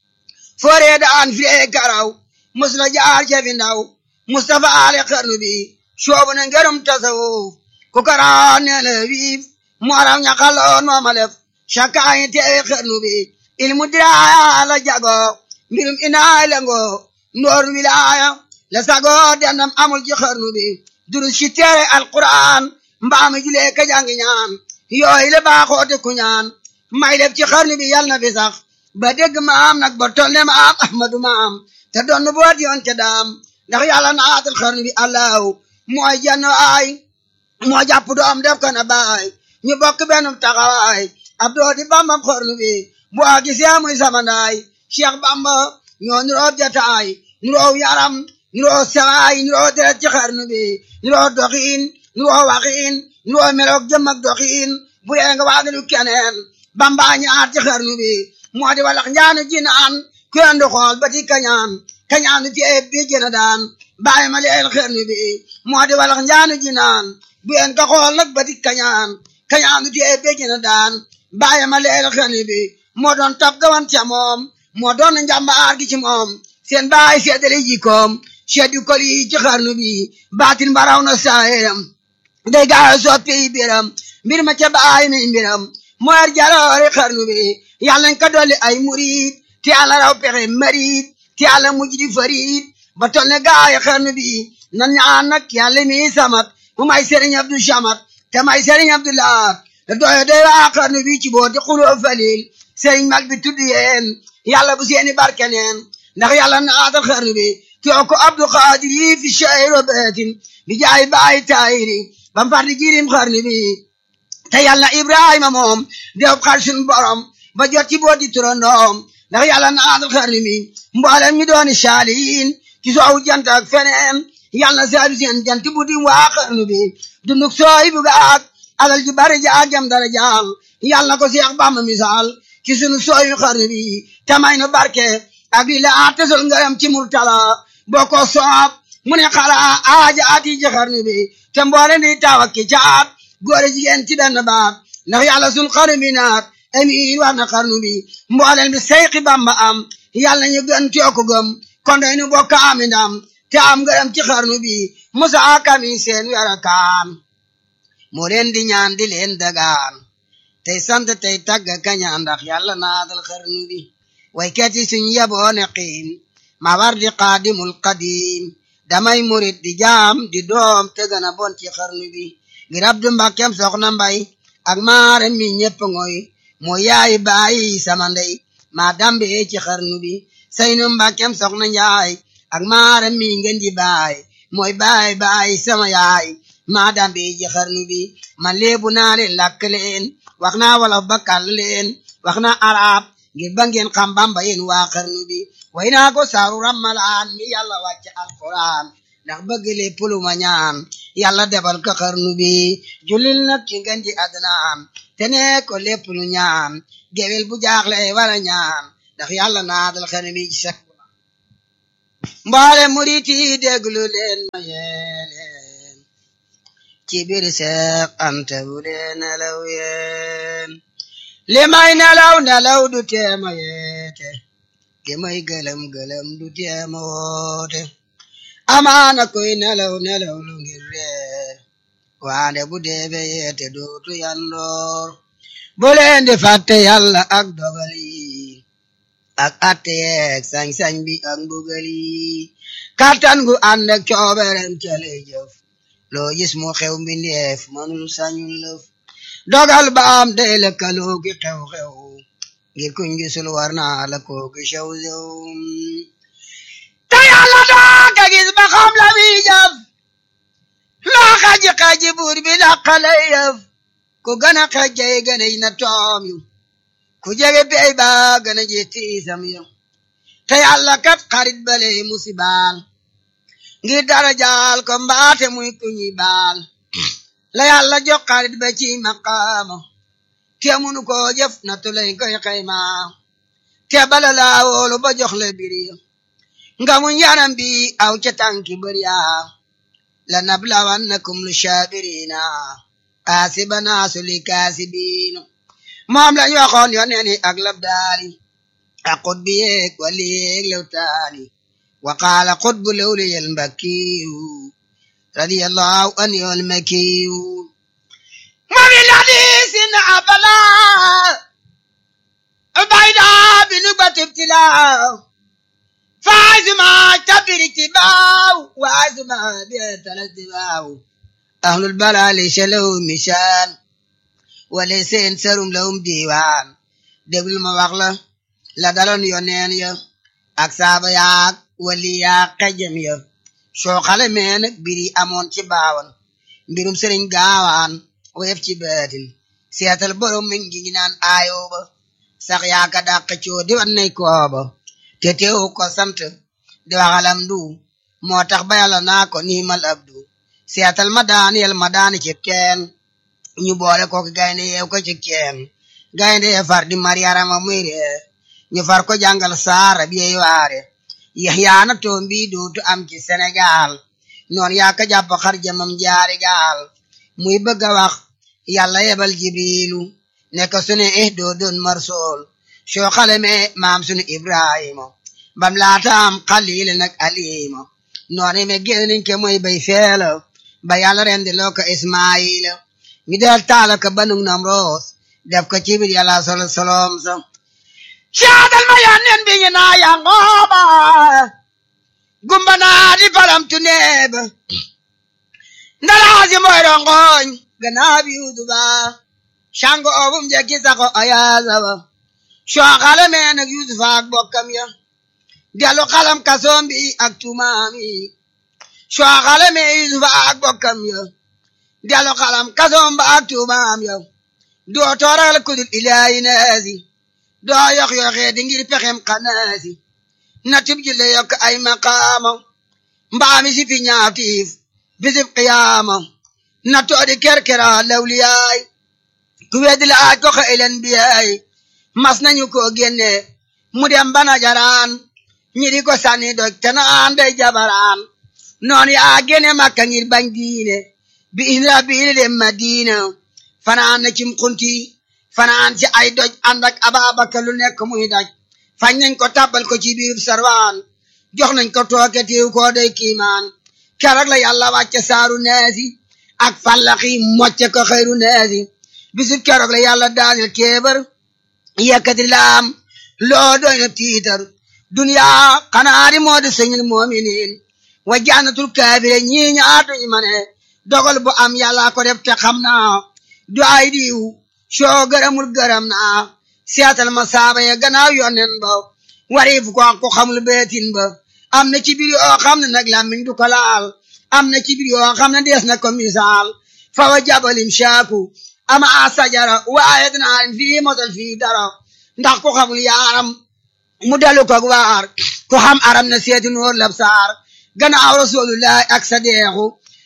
fooree daan firee karaw mus la jaar cefi ndaw Mustafa ale xarnu bi soobu na ngërëm tasawuf ku karaan nee na wiif mu araw ñaxaloon mooma lef cakaayi teewe xarnu bi ilmu diraaya la jago mbirum inaay lengo ndoor wilaaya la sago dendam amul ci xarnu bi durus ci teere alquran mbaami julee ka jangi ñaan yooyu la baaxoote ku ñaan may def ci xarnu bi yal na fi sax ba dégg maam nag ba toll ne maam ahmadu maam te doon boot yoon ca daam ndax yàlla naatal xarnu bi allahu mooy jenn ay moo jàpp doom def ko na baay ñu bokk benn taxawaay ab doo di bambam xarnu bi bu a gisee muy samandaay cheikh bamba ñoo nuroo jataay nuroo yaram nuroo sawaay nuroo deret ci xarnu bi nuroo doxiin nuroo waxiin nuroo meloog jëm ak doxiin bu yee nga waagalu keneen bamba ñaar ci xarnu bi moo di walax njaanu jinaan kuyendu xool ba ti kañaan kañaanu ci eb bi jëna daan bàyyi ma leel xarnu bi moo di walax njaanu jinaan bu yeen ka xool nag ba ti kañaan kañaanu ci eb bi jëna daan bàyyi ma leel xarnu bi moo doon tab gawan ca moom moo doon njàmbaar gi ci moom seen baay seedale jikoom seddu kol yi ci xarnu bi baatin baraw na saayam day gaaw soppi biram mbir ma ca baay mi mbiram moo yar jaloore xarnu bi yàlla nañ ko dolli ay murid te yàlla raw pexe marid te yàlla mujj di farid ba tol ne gaay xarnu bi nan ñaan nag yàlla mi samat mu may sëriñ Abdou Samat te may sëriñ Abdou Lahat te doyo doy waa xarnu bi ci boo di xuloo falil sëriñ mag bi tudd yeen yàlla bu seeni barke neen ndax yàlla naatal xarnu bi too ko Abdou Xaadir yi fi shayro beetin bi jaay baay taayiri bam fardi jirim xarnu bi te yàlla Ibrahima moom dew xar sun borom ba jot ci booti turandoom ndax yàlla naatal xarnu bi mboolem mi dooni saaliin ci soowu jant ak feneen yàlla saadu seen jant bu di waa xarnu bi dunduk sooy bu gaag alal ju bari jaag jam dara jaal yàlla ko Seex Bamba misaal ci sunu sooyu xarnu bi tamay nu barke ak li la tesol ngaram ci murtala boo ko soob mu ne xala aaja ati ci xarnu bi te mboole di taw ak ki caat góor jigéen ci benn baat ndax yàlla sun xarnu bi naat amiin war na xarnu bi mbooleen bi seyxi bamba am yàlla ñu gën too ko gëm kon day nu bokk ami ndam te am ngërëm ci xarnu bi musa kami seen wera kaan moo leen di ñaan di leen dagaan tey sant tey tagg kañaan ndax yàlla naadal xarnu bi way keti suñ yeboone xiim ma war di qaadimul qadim damay murit di jaam di doom te gën a bon ci xarnu bi ngir abdu mbàkkem soxna mbay ak maare mi ñepp ngoy moo yaay bàyyi sama ndey maa dambe ci xarnu bi saynu mbàkkem soxna njaay ak maare mi ngeen di baay mooy baay baay sama yaay maa dambe ci xarnu bi man leebu naa leen làkk leen wax naa wolof bakkal leen wax naa arab ngir ba ngeen xam bamba yéen waa xarnu bi way naa ko saaru rammalaan mi yàlla wàcc alquran ndax bëgg lépp lu ma ñaan yàlla defal ko xarnu bi julil nag ci ngën ji adnaan te ne ko lépp lu ñaan gewel bu jaaxle wala ñaan ndax yàlla naadal xarnu bi ci sak mboole murit yi déglu leen ma yéen ci biir Seex Anta bu dee nelaw yéen li may nelaw nelaw du teema yeete li may gëlëm gëlëm du teema woote amaana koy nelaw nelaw lu ngir reer waande bu deebe yeete dootu yandoor bu leen di fàtte yàlla ak dogal yi ak atte yeeg sañ-sañ bi ak mbugal yi kàttan gu ànd ak cooberem ca lay jëf loo gis mu xew mbindeef manul sañul lëf dogal ba am day lëkkaloo gi xew-xew ngir kuñ gisul war naa la koo gi xew xew te yàlla daa ka gis ba xam la muy jëf loo xaji xaji buur bi laqale yëf ku gën a xajjay gën a na toom yu ku jege bey ba gën a ji tiisam yu te yàlla kat xarit bale musibaal ngir dara jaal ko mbaate muy ku ñuy baal la yàlla jox xarit ba ci maqaama te munu ko jëf na tulay koy xayma te bala laa woolu ba jox la biri nga mu yaram bi aw ca tànki bëriya la nablawannakum lu shaabirina asibana suli kaasibiina moom lañ waxoon yo neeni ak labdaari ak xutbi yeeg wali yeeg lewtaani wa qaala xutbu lewliyel mbakkiyu radiyallahu an yol makiyu وفي الحديث أبلا بيدا بنقبة ابتلاء فاز ما كبر اتباع واز ما بيت الاتباع أهل البلاء ليس لهم مشان وليس ينسرم لهم ديوان دبل ما وغلا لا دلون يونين يا أكساب ياك ولي ياك قجم يا شو خالي مينك بيري أمون تباون مbirum sëriñ gaawaan woyef ci baatin seetal borom mi ngi ñu naan aayooba sax yaaka dàq coo di wan nay kooba te teewu ko sant di waxalam du moo tax ba yàlla naa ko niimal abdu seetal ma daaniyel ma daani ci teen ñu boole ko gaynde yeew ko ci keen gaynde yee far di mariyarama muy ree ñu far ko jàngal saara bi yey waare yaxyaana toom bi dootu am ci Sénégal noon yaaka jàpp xar jamam jaari gaal muy bëgg a wax yàlla yebal jibrilu ne ko sunu eh doo doon marsool soo xale me maam sunu ibrahima bam laataam xalil nag alima noonu me génniñ ke mooy bay feela ba yàlla rendi loo ko ismaila ñu del taala ko banug nam roos def ko ci biir yàlla solo solom sa caadal ma yànnen bi ñu naa yangooba gumba naa di palam tu neeba ndalaasi mooy rongoñ ganaa bi yuduba shango obum jekki sako ayaasaba soo xale mee nag yusufa ak bokkam ya delu xalam kasoom bi ak tumaam yi soo xale mee yusufa ak bokkam ya delu xalam kasoom ba ak tumaam ya doo tooral kudul ilaayi naasi doo yox yoxee di ngir pexem xanaasi na tib jille yokk ay maqaama mbaami si fi ñaatiif bisib qiyaama na toodi kerkera lawliyaay ku weddi la aaj ko xa elen biyaay mas nañu ko génne mu dem bana jaraan ñi di ko sànni doj te naan day jabaraan noon yaa génne makka ngir bañ diine bi isra biili dem madina fanaan na cim xunti fanaan ci ay doj ànd ak ababakar lu nekk muy daj fañ nañ ko tàbbal ko ci biir sarwaan jox nañ ko tooke tiiw koo day kiimaan keroog la yàlla wàcce saaru neesi ak fallaxi mocce ko xëyru neesi bisub keroog la yàlla daanil kéebar yekkati laam loo doy na tiitar duniyaa xanaa di moo di sëñil moominiin wa jannatul kaafire ñii ñaatuñ ma ne dogal bu am yàlla ko def te xam naa du ay diw soo gërëmul gërëm naa seetal ma saaba ya gannaaw yonnen ba wariif ko ko xamul beetin ba am na ci biir yoo xam ne nag làmmiñ du ko laal am na ci biir yoo xam ne dees na ko misaal fa wa jabalim shaaku ama a sajara waaye dinaa fii mosal fii dara ndax ku xamul yaaram mu dalu ko waar ku xam aram na seeti noor lab saar gannaaw rasulullahi ak sa deexu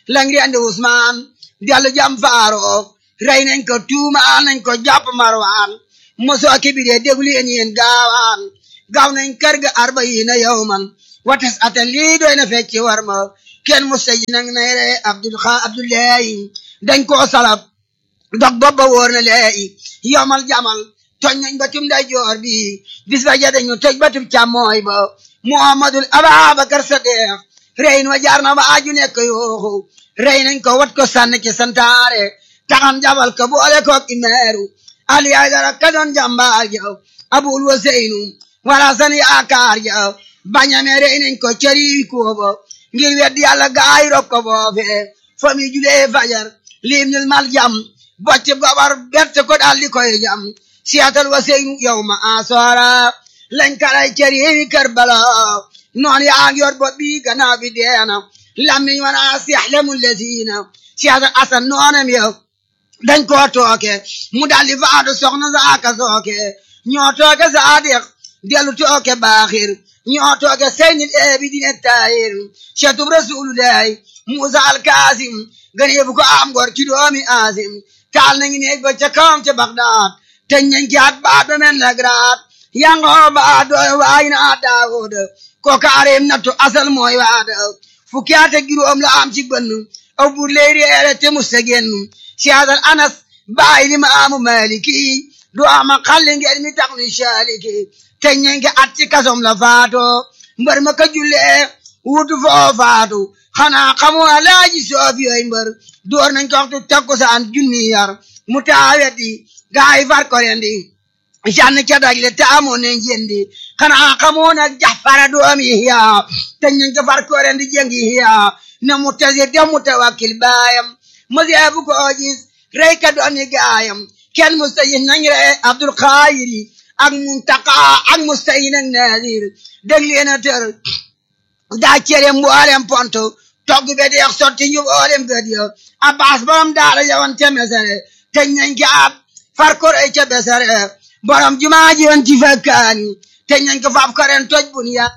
lang rendi Usmaan dellu jam Faaruk rey nañ ko tuumaal nañ ko jàpp Marwaan mosoo kibiree déglu yéen yéen gaawaan gaaw nañ kër ga arbayiina yawman watas atan lii doy na fecci war ma kenn musta ji nang nay re Abdul xa Abdullahi dañ koo salab dog bopp ba wóor na leeyi yomal jamal toj nañ batum day joor bi bis ba ja dañu toj batum càmmooy ba Muhammadul Ababakar Sadiq rey wa jaar na ba aju nekk yooxu rey nañ ko wat ko sànni ci santaare taxan jabal ko boole koog imeeru Ali Aydara ka doon jàmbaar ja Abul Waseynu wala san yaakaar ja bañame rey nañ ko cëri kooba ngir weddi yàlla gaay rob ko boofe fami julee fajar lim nil mal jam bocc gobar berte ko daal di koy jam siyatal Waseynu yow ma asoora lañ kalay cëri Karbala noon yaa ngi yor bopp bi gannaaw bi deena lammiñ wana siyaxlemu lesiina siyatal asan noonam yow dañ koo tooke mu daldi faatu soxna saaka sooke ñoo tooke saadiq dellu tooke baaxir ñoo tooke seynil eebi dine taayir cetub rasulullahi musa alkaasim ganeebu ko am gor ci doomi aasim taal nañu neeg ba ca kawam ca bagdaad teñ nañ ci at baat ba men lagraat yangoo baat dooy waay na daawud ko kaareem nattu asal mooy waada fukki at ak juróom la am ci bënn aw bur ley reere te musta génn siyaasal anas bàyyi li ma amu maliki du ama xalli ngeen mi tax ni saaliki te ñenke at ci kasom la faato mbër ma ka jullee wutu foo faatu xanaa xamoo alaaji soofi yooy mbër door nañ ko waxtu takkusaan junni yar mu taaweti gaay far ko rendi jann ca dajle te amoon nañ jendi xanaa xamoo nag jaxfara doomi hiya te ñenke ko far ko rendi jengi hiya na mu tasir te mu tawakkil baayam mosee bu ko gis rey ka doon ni gaayam kenn mustayin nañ rey Abdul Xaayiri ak Muntaka ak mustayin ak Naazir dégg leen a tër daa cere mboolem ponto togg be deex sotti ñu mboolem gëd yo Abbas borom daara yawan ca mesere teñ nañ ko ab far ko rey ca besere borom jumaa ji woon ci fakkaani teñ nañ ko faaf ko ren toj bun ya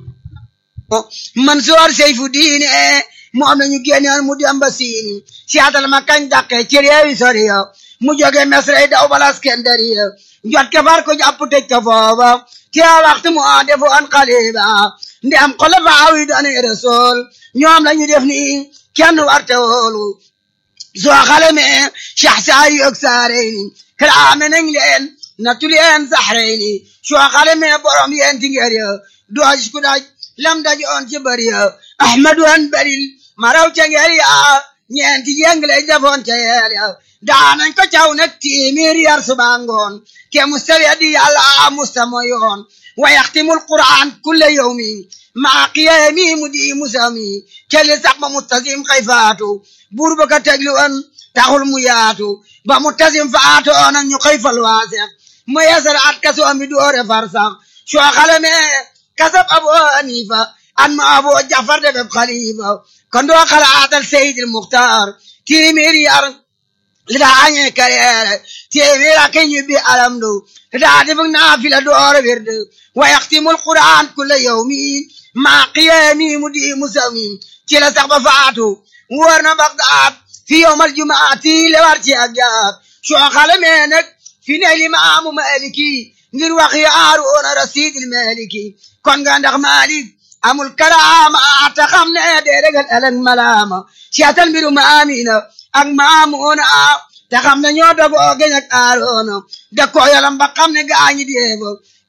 Mansoor Seyfu diine moom la ñu génnoon mu dem ba siini siyaatal ma kañ dàqe ci réewi sori yo mu jóge mesrey daw bala Iskandari yo jot ke far ko jàpp tëj ko foofa te waxtu mu a defoon xaliba ndi am xolofaaw yi doon rasul ñoom la ñu def ni kenn warte woolu soo xale me Cheikh Saari ak Saareyni kalaame nañ leen nattu leen Saxreyni soo xale me borom yeen ti ngeer yo dooj ku daj lam daj on ci bari yo Ahmadu an baril maraw ca ngeel ya ñeenti jeng lay defoon ca yeel ya daanañ ko caw nag tiimir yar suba ngoon ke musta weddi yàlla musta moyoon wa yaxtimul quran kulle yawmi maa qiyaami mu di musami kelli sax ba mustasim xay faatu buur ba ka tegli woon taxul mu yaatu ba mustasim faatu onan ñu xëy fal waasex mu yeesal at kasoom bi doore far sax soo xalame kasab abu hanifa an ma abu jafar de beb xalifa kon doo xalaatal seydil muxtaar téeméer yar li daa añee kareere téeméer ak ñu bi alamdu li daa defug naafila door wird wa yaxtimul quran kulla yawmi maa qiyaami mu di musawmi ci la sax ba faatu wóor na bagdaad fi yowmal jumaati le war ci ak jaab soo xalamee nag fi ne limaamu maliki ngir wax yaaroona rasidil maliki kon nga ndax malik amul karaama ta xam ne dee regal ëllëg malaama siyaatal mbiru maamina ak maamuuna te xam ne ñoo dogoo geñ ak aaroona da ko yalam ba xam ne gaañi deefo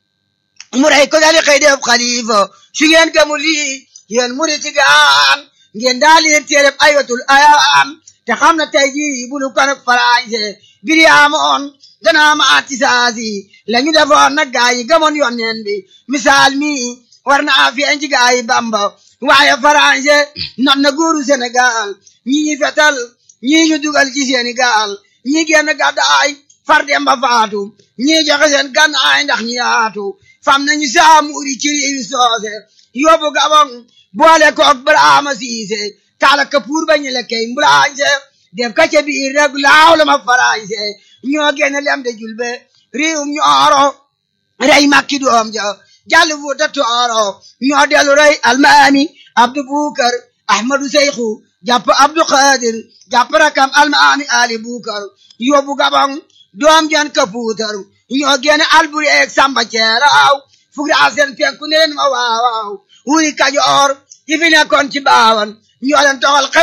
mu rey ko dali xëy def xalifa su ngeen gëmu lii yéen muriti gaan ngeen daal leen téereb ayatul ayaan te xam ne tey jii bulu kon ak farañse bir yaamoon danaa ma atisaasi la ñu defoon nag gaa yi gëmoon yonneen bi misaal mi war naa feeñ ci gaa yi bamba waaye farañse not na góoru Sénégal ñi ñi fetal ñii ñu dugal ci Sénégal ñi génn gàddaay far dem ba faatu ñii joxe seen gànnaay ndax ñi yaatu fam nañu saamuuri ci réewi soose yóbbu gabon boole koog Brahma Siise taala kapuur ba ñu lekkey mbulaañse def ka ca biir rek laaw la ma farañse ñoo génn lem de julbe réewum ñooro rey makki doom ja jàll fuuta tooro ñoo dellu rey almaami abdu bukar ahmadu seyxu jàpp abdu xaadir jàpp rakam almaami ali bukar yóbbu gabang doom jan ka puutar ñoo génne alburi eeg samba ceeraaw fukki asen fekku ne leen ma waawaaw wuri kajoor yi fi nekkoon ci baawan ñoo leen toxal